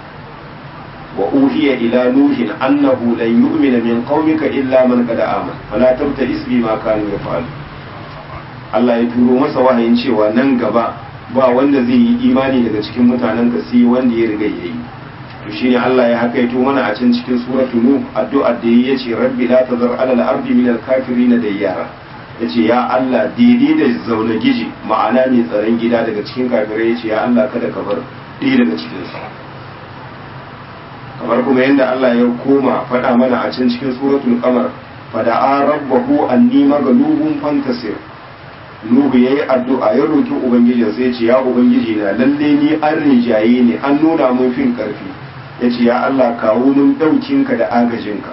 وأوحي إلى نوح أنه لن يؤمن من قومك إلا من قد آمن فلا تبتئس بما كانوا يفعلون Allah ya turo masa wahayin cewa nan gaba ba wanda zai yi imani daga cikin mutanen ka sai wanda ya riga yayi to shine Allah ya hakaito mana a can cikin suratul nuh addu'a da yayi yace rabbi la tazar ala al-ardi min al-kafirin dayyara yace ya Allah daidai da zaune giji ma'ana mai tsaron gida daga cikin kafirai yace ya Allah kada ka bar ɗaya daga cikin su kamar kuma yadda Allah ya koma faɗa mana a can cikin suratul qamar fada'a rabbahu anni maghlubun fantasir Nuhu yayi addu'a ya roki ubangijin sai ya ce ya ubangiji na lalle ni an rinjaye ne an nuna mun fin karfi yace ya Allah kawo mun daukinka da agajinka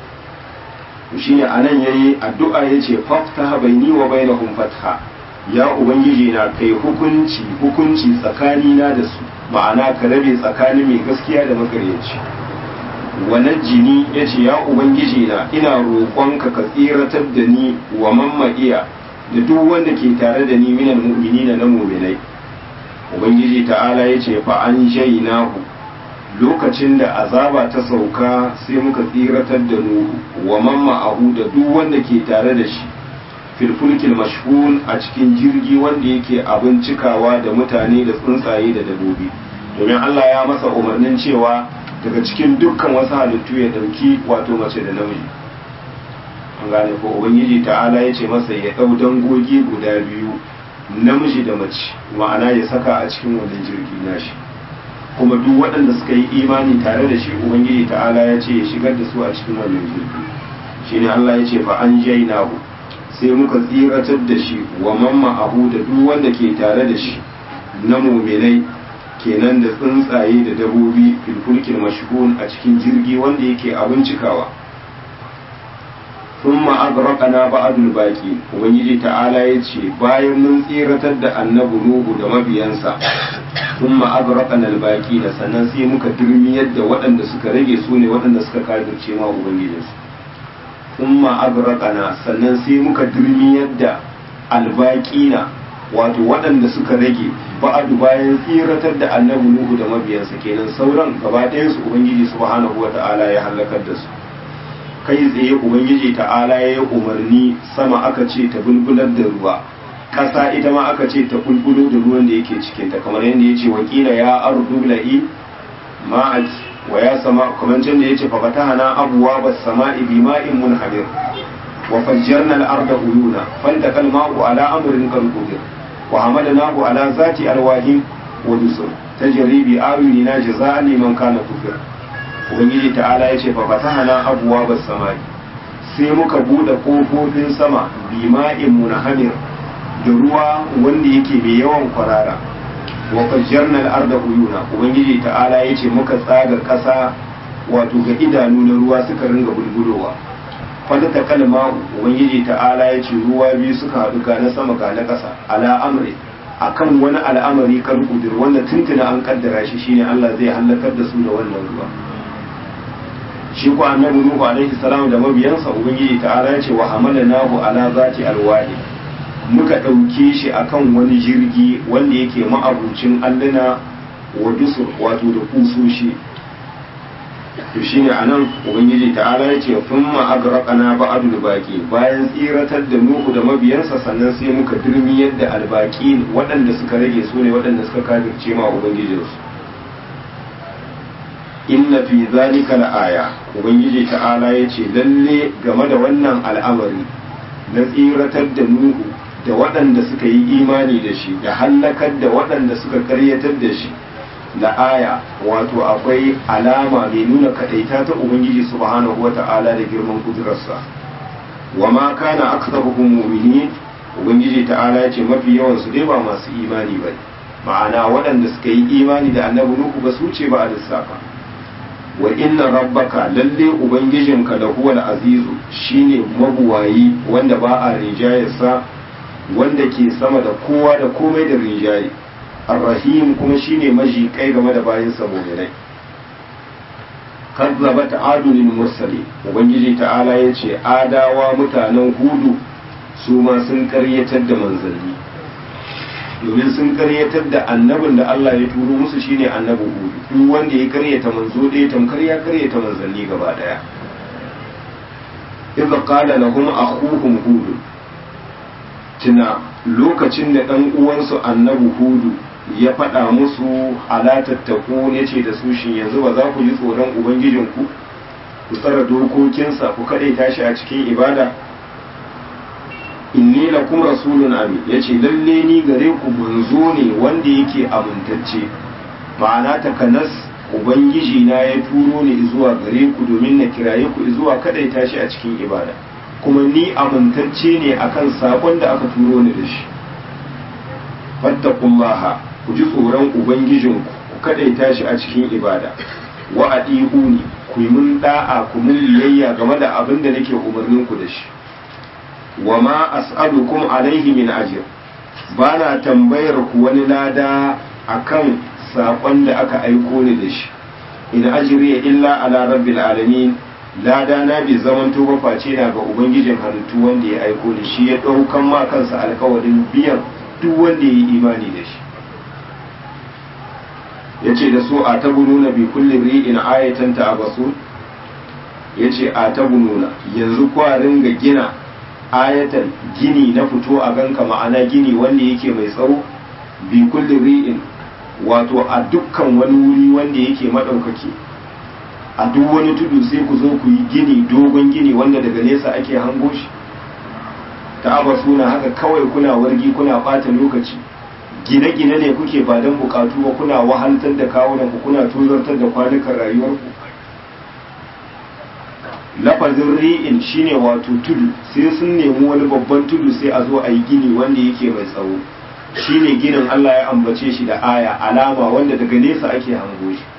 shine anan yayi addu'a yace faftaha baini wa bainahum fatha ya ubangiji na kai hukunci hukunci tsakanina da su ma'ana ka rabe tsakanin mai gaskiya da makaryaci wannan jini ya ce ya ubangiji na ina roƙonka ka tsiratar da ni wa mamma'iya da duk wanda ke tare da ni minal mu'minina na mu'minai ubangiji ta'ala ya ce fa an nahu lokacin da azaba ta sauka sai muka tsiratar da nuhu wa mamma'ahu da duk wanda ke tare da shi filfulkil mashhun a cikin jirgi wanda yake abin cikawa da mutane da tsuntsaye da dabobi domin Allah ya masa umarnin cewa daga cikin dukkan wasu halittu ya dauki wato mace da namiji an gane ko ubangiji ta'ala ya ce masa ya dau dangogi guda biyu namiji da mace ma'ana ya saka a cikin wannan jirgi nashi kuma duk waɗanda suka yi imani tare da shi ubangiji ta'ala ya ce ya shigar da su a cikin wannan jirgi shine Allah ya ce fa an jainahu sai muka tsiratar da shi wa mamma abu da duk wanda ke tare da shi na muminai kenan da tsuntsaye da dabobi filfulkin mashhun a cikin jirgi wanda yake abin cikawa thumma agraqana ba'dul baqi ubangiji ta'ala yace bayan mun tsiratar da annabi nuhu da mabiyansa thumma agraqana al-baqi da sannan sai muka dirmiyar da waɗanda suka rage su ne waɗanda suka kafirce ma ubangijinsu thumma agraqana sannan sai muka dirmiyar da albaqina wato waɗanda suka rage ba'adu bayan tsiratar da annabi nuhu da mabiyansa kenan sauran gaba ɗayan su ubangiji subhanahu wata'ala ya halakar da su kai tsaye ubangiji ta'ala ya yi umarni sama aka ce ta bulbular da ruwa ƙasa ita ma aka ce ta bulbulo da ruwan da yake cikinta kamar yadda ya ce wakila ya ardu la'i ma'aji wa ya sama kamar can da ya ce fafatahana abuwa bas sama'i bima'in munhamir wa fajjarna al-arda uyuna faltaqa al-ma'u ala amrin qad qudir wa hamalnahu ala zati alwahin wa dusur tajri bi ayunina jazaa'an liman kana kufir ubangiji ta'ala ya ce fafatahana abuwa bas sama'i sai muka bude kofofin sama bima'in munhamir da ruwa wanda yake mai yawan kwarara wa fajjarna al-arda uyuna ubangiji ta'ala ya ce muka tsaga ƙasa wato ga idanu na ruwa suka ringa bulbulowa fada ta kalma ubangiji ta'ala ya ce ruwa biyu suka haɗu ga na sama ga na ƙasa ala amri akan wani al'amari kan kudur wanda tuntuna an kaddara shi shine Allah zai halakar da su da wannan ruwa shi ko annabi nuhu alaihi salam da mabiyansa ubangiji ta'ala ya ce wa hamalnahu ala zati alwahi muka ɗauke shi akan wani jirgi wanda yake ma'abucin alluna wa dusur wato da kusoshi to shine anan ubangiji ta'ala ya ce thumma agraqana ba'dul baqi bayan tsiratar da nuhu da mabiyansa sannan sai muka dirmi yadda albaqi waɗanda suka rage su ne waɗanda suka kafirce ma ubangijinsu inna fi zalika la'aya ubangiji ta'ala ya ce lalle game da wannan al'amari na tsiratar da nuhu da waɗanda suka yi imani da shi da hallakar da waɗanda suka karyatar da shi da aya wato akwai alama mai nuna kadaita ta ubangiji subhanahu wata'ala da girman kudurarsa wa ma kana aktsaruhum mu'minin ubangiji ta'ala ya ce mafi yawan su dai ba masu imani ba ma'ana waɗanda suka yi imani da annabi nuhu ba su ce ba a lissafa wa inna rabbaka lalle ubangijinka da huwal azizu shine mabuwayi wanda ba a rinjayarsa wanda ke sama da kowa da komai da rinjaye arrahim kuma shine maji kai game da bayan mu'minai kazzabat adunil mursali ubangiji ta'ala yace adawa mutanen hudu su ma sun karyatar da manzanni domin sun karyatar da annabin da Allah ya turo musu shine annabi hudu duk wanda ya karyata manzo ɗaya tamkar ya karyata manzanni gaba daya idza qala lahum akhuhum hud tuna lokacin da dan uwansu annabi hudu ya faɗa musu alatattaku ya ce da su shi yanzu ba za ku ji tsoron ubangijinku ku tsara dokokinsa ku kaɗai tashi a cikin ibada inni lakum rasulun amin yace lalle ni gare ku manzo ne wanda yake amintacce ma'ana takanas ubangiji na ya turo ni zuwa gare ku domin na kiraye ku zuwa kadai tashi a cikin ibada kuma ni amintacce ne akan sakon da aka turo ni da shi fattaqullaha ku ji tsoron ubangijinku ku kadai tashi a cikin ibada wa adiuni ku yi mun da'a ku mun biyayya game da abin da nake umarnin ku da shi wa ma as'alukum alaihi min ajr bana tambayar ku wani lada akan sakon da aka aiko ni da shi in ajriya illa ala rabbil alamin lada na bi zaman to face na ga ubangijin halittu wanda ya aiko ni shi ya daukan ma kansa alkawarin biyan duk wanda ya yi imani da shi yace da su a tabununa bi kulli ri'in ayatan ta'abasu yace a tabununa yanzu kwarin ga gina ayatan gini na fito a ganka ma'ana gini wanda yake mai tsawo bi kulli ri'in wato a dukkan wani wuri wanda yake madaukake a duk wani tudu sai ku zo ku yi gini dogon gini wanda daga nesa ake hango shi ta suna haka kawai kuna wargi kuna bata lokaci gine-gine ne kuke ba don bukatu ba kuna wahaltar da kawunan ku kuna tozartar da kwanukan rayuwarku lafazin ri'in shine wato tudu sai sun nemi wani babban tudu sai a zo a yi gini wanda yake mai tsawo shine ginin Allah ya ambace shi da aya alama wanda daga nesa ake hango shi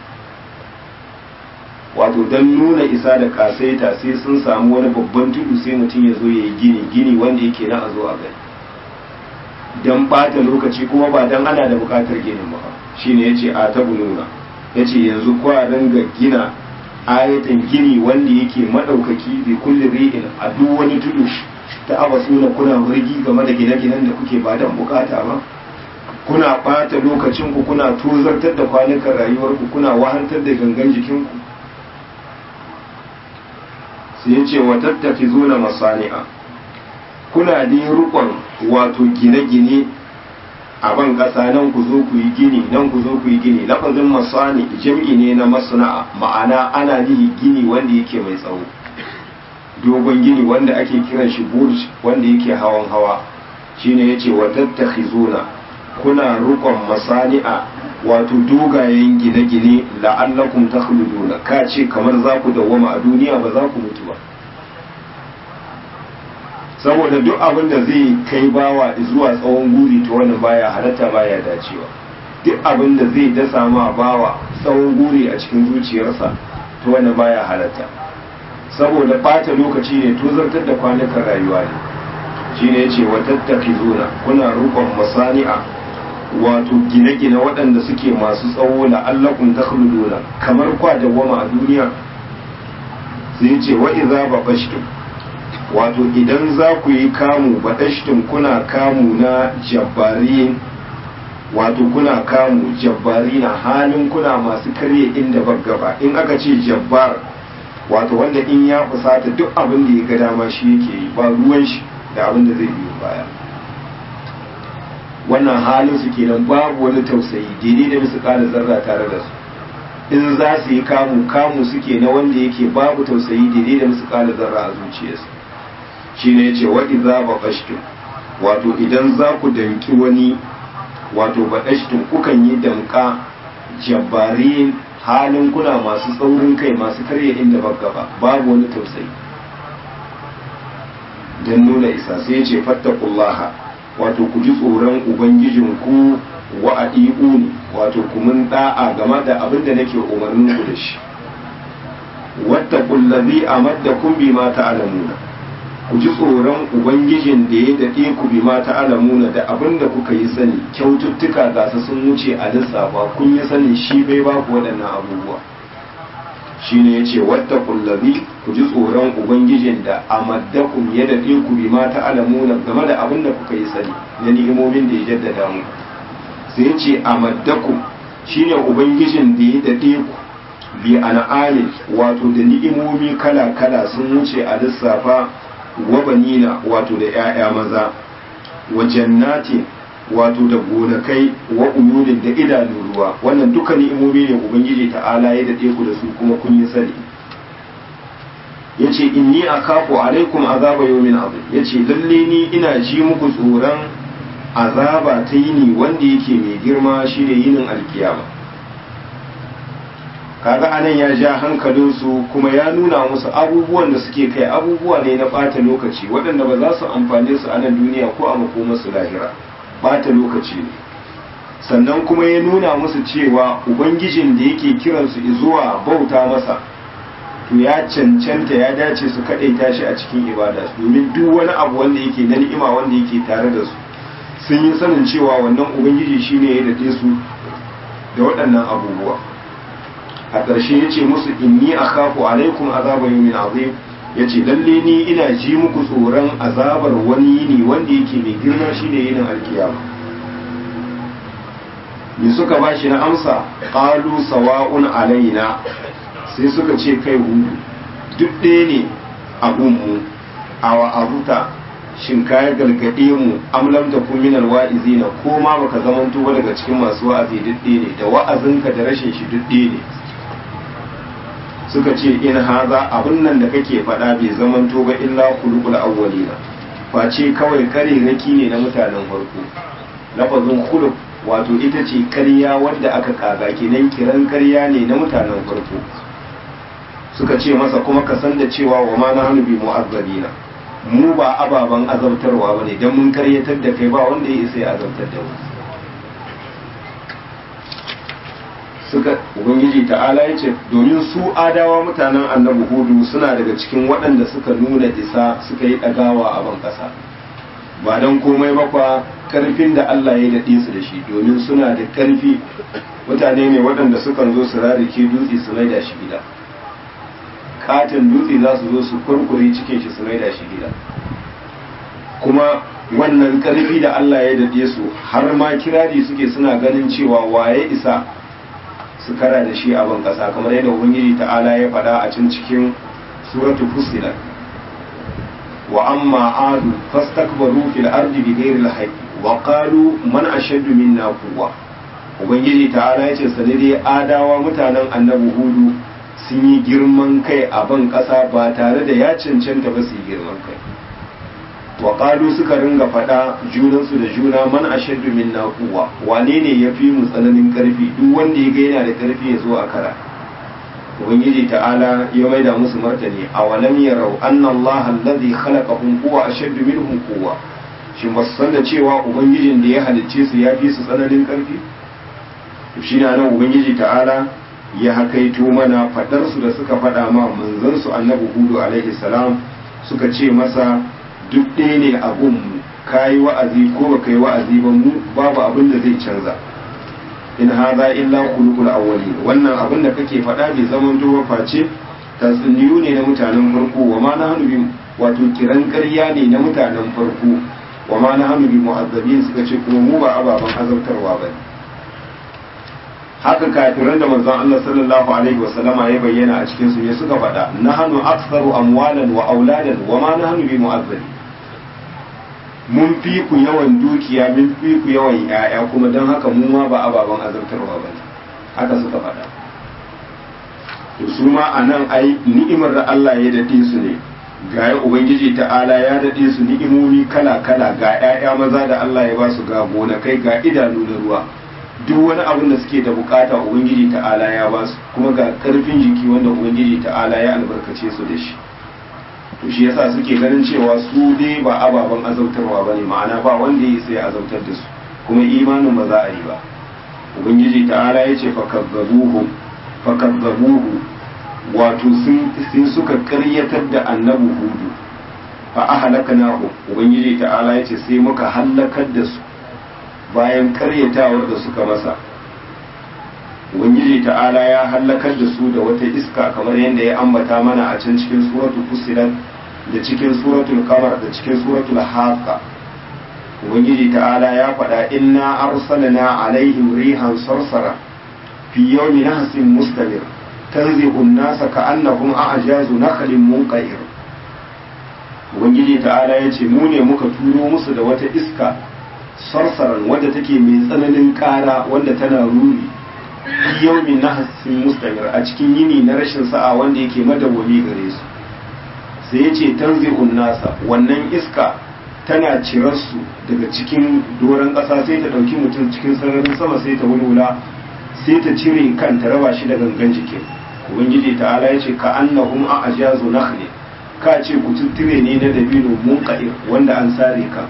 wato don nuna isa da kasaita sai sun samu wani babban tudu sai mutum ya zo ya yi gini gini wanda yake na a zo a gani don bata lokaci kuma ba don ana da bukatar ginin ba shine ya ce a ta nuna ya ce yanzu kwa ga gina ayatan gini wanda yake madaukaki bi kulli ri'in a duk wani tudu ta abasuna kuna wurgi game da gine-ginen da kuke ba dan bukata ba kuna bata lokacin ku kuna tozartar da kwanukan rayuwar ku kuna wahantar da gangan jikin ku sai yace wa tattakizuna masani'a kuna da rukun wato gine-gine a ban ƙasa nan ku zo ku yi gini nan ku zo ku yi gini lafazin masani jam'i ne na masana'a ma'ana ana nihi gini wanda yake mai tsawo dogon gini wanda ake kiran shi burj wanda yake hawan hawa shine yace wa tattakhizuna kuna rukon masani'a wato dogayen gine-gine la'allakum takhluduna ka ce kamar za ku dawwama a duniya ba za ku mutu ba saboda duk abin da zai kai bawa zuwa tsawon guri ta wannan baya halatta baya dacewa duk abin da zai dasa ma bawa tsawon guri a cikin zuciyarsa ta wannan baya halatta saboda bata lokaci ne tozartar da kwanukan rayuwa ne shine yace wa tattaki zuna kuna rukun masani'a wato gine-gine waɗanda suke masu tsawo la'allakum takhluduna kamar kwa dawwama a duniya sai ce wa idza baqashtum wato idan za ku yi kamu baɗashtin kuna kamu na jabbari wato kuna kamu jabbari na halin kuna masu karye inda gaba in aka ce jabbar wato wanda in ya fusata duk abin da ya ga dama shi yake yi ba ruwan shi da abin da zai biyo baya wannan halin su kenan babu wani tausayi daidai da musu ƙara zarra tare da su in za su yi kamu kamu suke na wanda yake babu tausayi daidai da musu ƙara zarra a zuciyarsu shine yace wa idza baqashtum wato idan za ku danki wani wato baqashtum kukan yi damka jabbarin halin kuna masu tsaurin kai masu karya inda gaba babu wani tausayi dan nuna isa sai yace fattaqullaha wato ku ji tsoron ubangijinku wa adi'uni wato ku mun da'a game da abin da nake umarnin ku da shi wattaqul ladhi amaddakum bima ta'lamuna ku ji tsoron ubangijin da ya dade ku bima ta'lamuna da abin da kuka yi sani kyaututtuka ga su sun wuce a lissafa kun yi sanin shi bai ba ku waɗannan abubuwa shine yace wattaqul ladhi ku ji tsoron ubangijin da amaddakum ya dade ku bima ta'lamuna game da abin da kuka yi sani na ni'imomin da ya jaddada mu sai yace amaddakum shine ubangijin da ya dade ku bi an'amin wato da ni'imomi kala kala sun wuce a lissafa wa banina wato da 'ya'ya maza wa jannati wato da gonakai wa uyunin da idanun ruwa wannan duka ni'imomi ne ubangiji ta'ala ya dade ku da su kuma kun yi sani yace inni akafu alaikum azaba yawmin azim yace lalle ni ina ji muku tsoron azaba ta yini wanda yake mai girma shine yinin alkiyama kaga anan ya ja hankalinsu kuma ya nuna musu abubuwan da suke kai abubuwa ne na ɓata lokaci waɗanda ba za su amfane su a nan duniya ko a makomarsu lahira ɓata lokaci ne sannan kuma ya nuna musu cewa ubangijin da yake kiransu zuwa bauta masa to ya cancanta ya dace su kaɗaita shi a cikin ibada domin duk wani abu wanda yake na ni'ima wanda yake tare da su sun yi sanin cewa wannan ubangiji shine ya dade su da waɗannan abubuwa a ƙarshe ya ce musu inni a kafu alaikum azaba yawmin azim ya ce lalle ni ina ji muku tsoron azabar wani yini wanda yake mai girma shine yinin alkiyama me suka ba shi na amsa qalu sawa'un alaina sai suka ce kai hudu duk ɗaya ne a gunmu a wa'azuta shin ka gargaɗe mu am lam takun minal wa'izina ko ma baka zamanto ba daga cikin masu wa'azi duk ɗaya ne da wa'azinka da rashin shi duk ɗaya ne suka ce in haza abin nan da kake faɗa bai zamanto ba illa khuluqul awwalina face kawai kare raki ne na mutanen farko lafazin khuluq wato ita ce karya wadda aka kaga kenan kiran karya ne na mutanen farko suka ce masa kuma ka san da cewa wa ma na hannu bi mu'azzabina mu ba ababen azabtarwa bane dan mun karyatar da kai ba wanda ya isa ya azabtar da mu suka ubangiji ta'ala ya ce domin su adawa mutanen annabi hudu suna daga cikin waɗanda suka nuna isa suka yi ɗagawa a ban ƙasa ba don komai bakwa ƙarfin da Allah ya daɗe su da shi domin suna da ƙarfi mutane ne waɗanda sukan zo su rarrake dutse su maida shi gida katin dutse za su zo su kurkure cikin shi su maida shi gida kuma wannan ƙarfi da Allah ya daɗe su har ma kirari suke suna ganin cewa waye isa su kara da shi a ban kasa kamar yadda ubangiji ta'ala ya faɗa a cin cikin suratu fusilat wa amma adu fastakbaru fil ardi bighairi al wa qalu man ashaddu minna quwwa ubangiji ta'ala ya ce sanade adawa mutanen annabi hudu sun yi girman kai a ban kasa ba tare da ya cancanta ba su yi girman kai wa qalu suka ringa faɗa junansu da juna man ashaddu minna quwwa wane ne yafi mu tsananin karfi duk wanda ya ga yana da karfi ya zo a kara ubangiji ta'ala ya maida musu martani awalam yarau anna Allah alladhi khalaqahum huwa ashaddu minhum quwwa shin ba su san da cewa ubangijin da ya halicce su ya fi su tsananin karfi to shi nan ubangiji ta'ala ya hakaito mana fadar su da suka faɗa ma manzon su annabi hudu alaihi salam suka ce masa duk ɗaya ne a gunmu ka yi wa'azi ko ba ka yi wa'azi ba mu babu abin da zai canza in haza illa kulukul awwali wannan abin da kake faɗa bai zaman ba face tatsuniyu ne na mutanen farko wa ma na hannu bi wato kiran ƙarya ne na mutanen farko wa ma na hannu bi mu'azzabin suka ce kuma mu ba ababen azabtarwa ba haka kafiran da manzon Allah sallallahu alaihi wasallama ya bayyana a cikin su ne suka faɗa nahnu aktsaru amwalan wa auladan wa ma nahnu bi mu'azzabin mun fi ku yawan dukiya mun fi ku yawan ‘ya'ya kuma don haka mu ma ba ababen azabtarwa ba ne haka suka faɗa to su ma a nan ai ni'imar da Allah ya daɗe su ne ga ya ubangiji ta'ala ya daɗe su ni'imomi kala kala ga ‘ya'ya maza da Allah ya ba su ga gonakai ga idanu da ruwa duk wani abin da suke da bukata ubangiji ta'ala ya ba su kuma ga karfin jiki wanda ubangiji ta'ala ya albarkace su da shi to shi yasa suke ganin cewa su dai ba ababen azautarwa bane ma'ana ba wanda ya sai azautar da su kuma imanin ba za a yi ba ubangiji ta'ala ya ce fakazzabuhu fakazzabuhu wato sun sai suka karyatar da annabi hudu fa ahlaknahu ubangiji ta'ala yace sai muka halakar da su bayan karyatawar da suka masa ubangiji ta'ala ya halakar da su da wata iska kamar yadda ya ambata mana a can cikin suratul fusilat da cikin suratul qamar da cikin suratul haqqa ubangiji ta'ala ya faɗa inna arsalna alaihim rihan sarsara fi yawmin nahsin mustamir tanzihu an-nasa ka'annahum a'jazu nakhlin munqair ubangiji ta'ala ya ce mu ne muka turo musu da wata iska sarsaran wadda take mai tsananin ƙara wanda tana ruri fi yawmin nahsin mustamir a cikin yini na rashin sa'a wanda yake madawwami gare su sai ya ce tanzihun nasa wannan iska tana cirarsu daga cikin doron ƙasa sai ta ɗauki mutum cikin sararin sama sai ta wulwula sai ta cire kan ta raba shi da gangan jikin ubangiji ta'ala ya ce ka annahum a ajazu nakhli ka ce ku tuttire ne na dabino munqair wanda an sare ka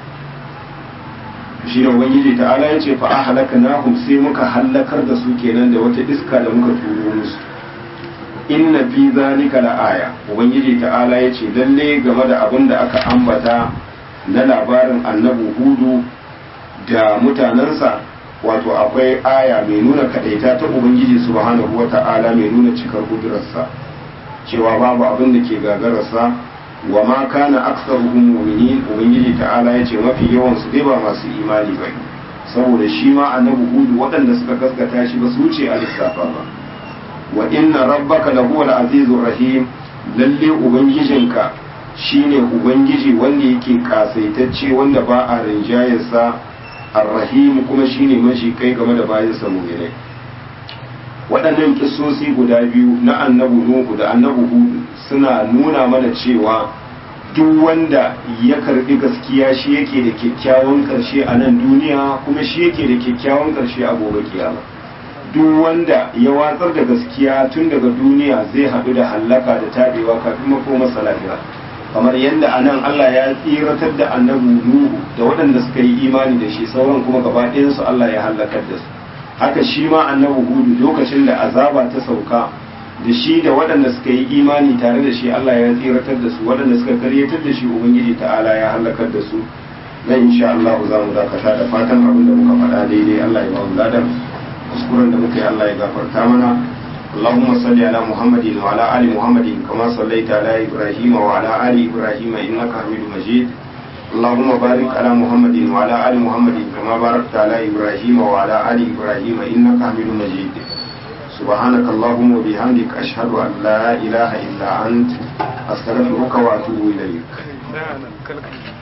shi ne ubangiji ta'ala ya ce fa ahlaknahum sai muka hallakar da su kenan da wata iska da muka turo musu inna fi zalika la'aya ubangiji ta'ala ya ce lalle game da abin da aka ambata na labarin annabi hudu da mutanensa wato akwai aya mai nuna kadaita ta ubangiji subhanahu wata'ala mai nuna cikar kudurarsa cewa babu abin da ke gagararsa wa ma kana aktsaruhum mu'minin ubangiji ta'ala ya ce mafi yawan su dai ba masu imani ba saboda shi ma annabi hudu waɗanda suka gaskata shi ba su wuce a lissafa ba wa inna rabbaka lahuwal azizur rahim lalle ubangijinka shine ubangiji wanda yake kasaitacce wanda ba a rinjayarsa arrahim kuma shine mashi kai game da bayansa mu'minai waɗannan kisosi guda biyu na annabu nuhu da annabu hudu suna nuna mana cewa duk wanda ya karbi gaskiya shi yake da kyakkyawan ƙarshe a nan duniya kuma shi yake da kyakkyawan ƙarshe a gobe kiyama duk wanda ya watsar da gaskiya tun daga duniya zai haɗu da hallaka da tabewa kafin makomarsa lafiya kamar yadda a nan Allah ya tsiratar da annabi Nuhu da waɗanda suka yi imani da shi sauran kuma gaba ɗayansu Allah ya hallakar da su haka shi ma annabi Hudu lokacin da azaba ta sauka da shi da waɗanda suka yi imani tare da shi Allah ya tsiratar da su waɗanda suka karyatar da shi Ubangiji ta'ala ya hallakar da su nan insha Allah za mu dakata da fatan abin da muka faɗa daidai Allah ya ba mu ladan kuskuren da muka yi Allah ya gafarta mana اللهم صل على محمد وعلى آل محمد كما صليت على إبراهيم وعلى آل إبراهيم إنك حميد مجيد اللهم بارك على محمد وعلى آل محمد كما باركت على إبراهيم وعلى آل إبراهيم إنك حميد مجيد سبحانك اللهم وبحمدك أشهد أن لا إله إلا أنت أستغفرك وأتوب إليك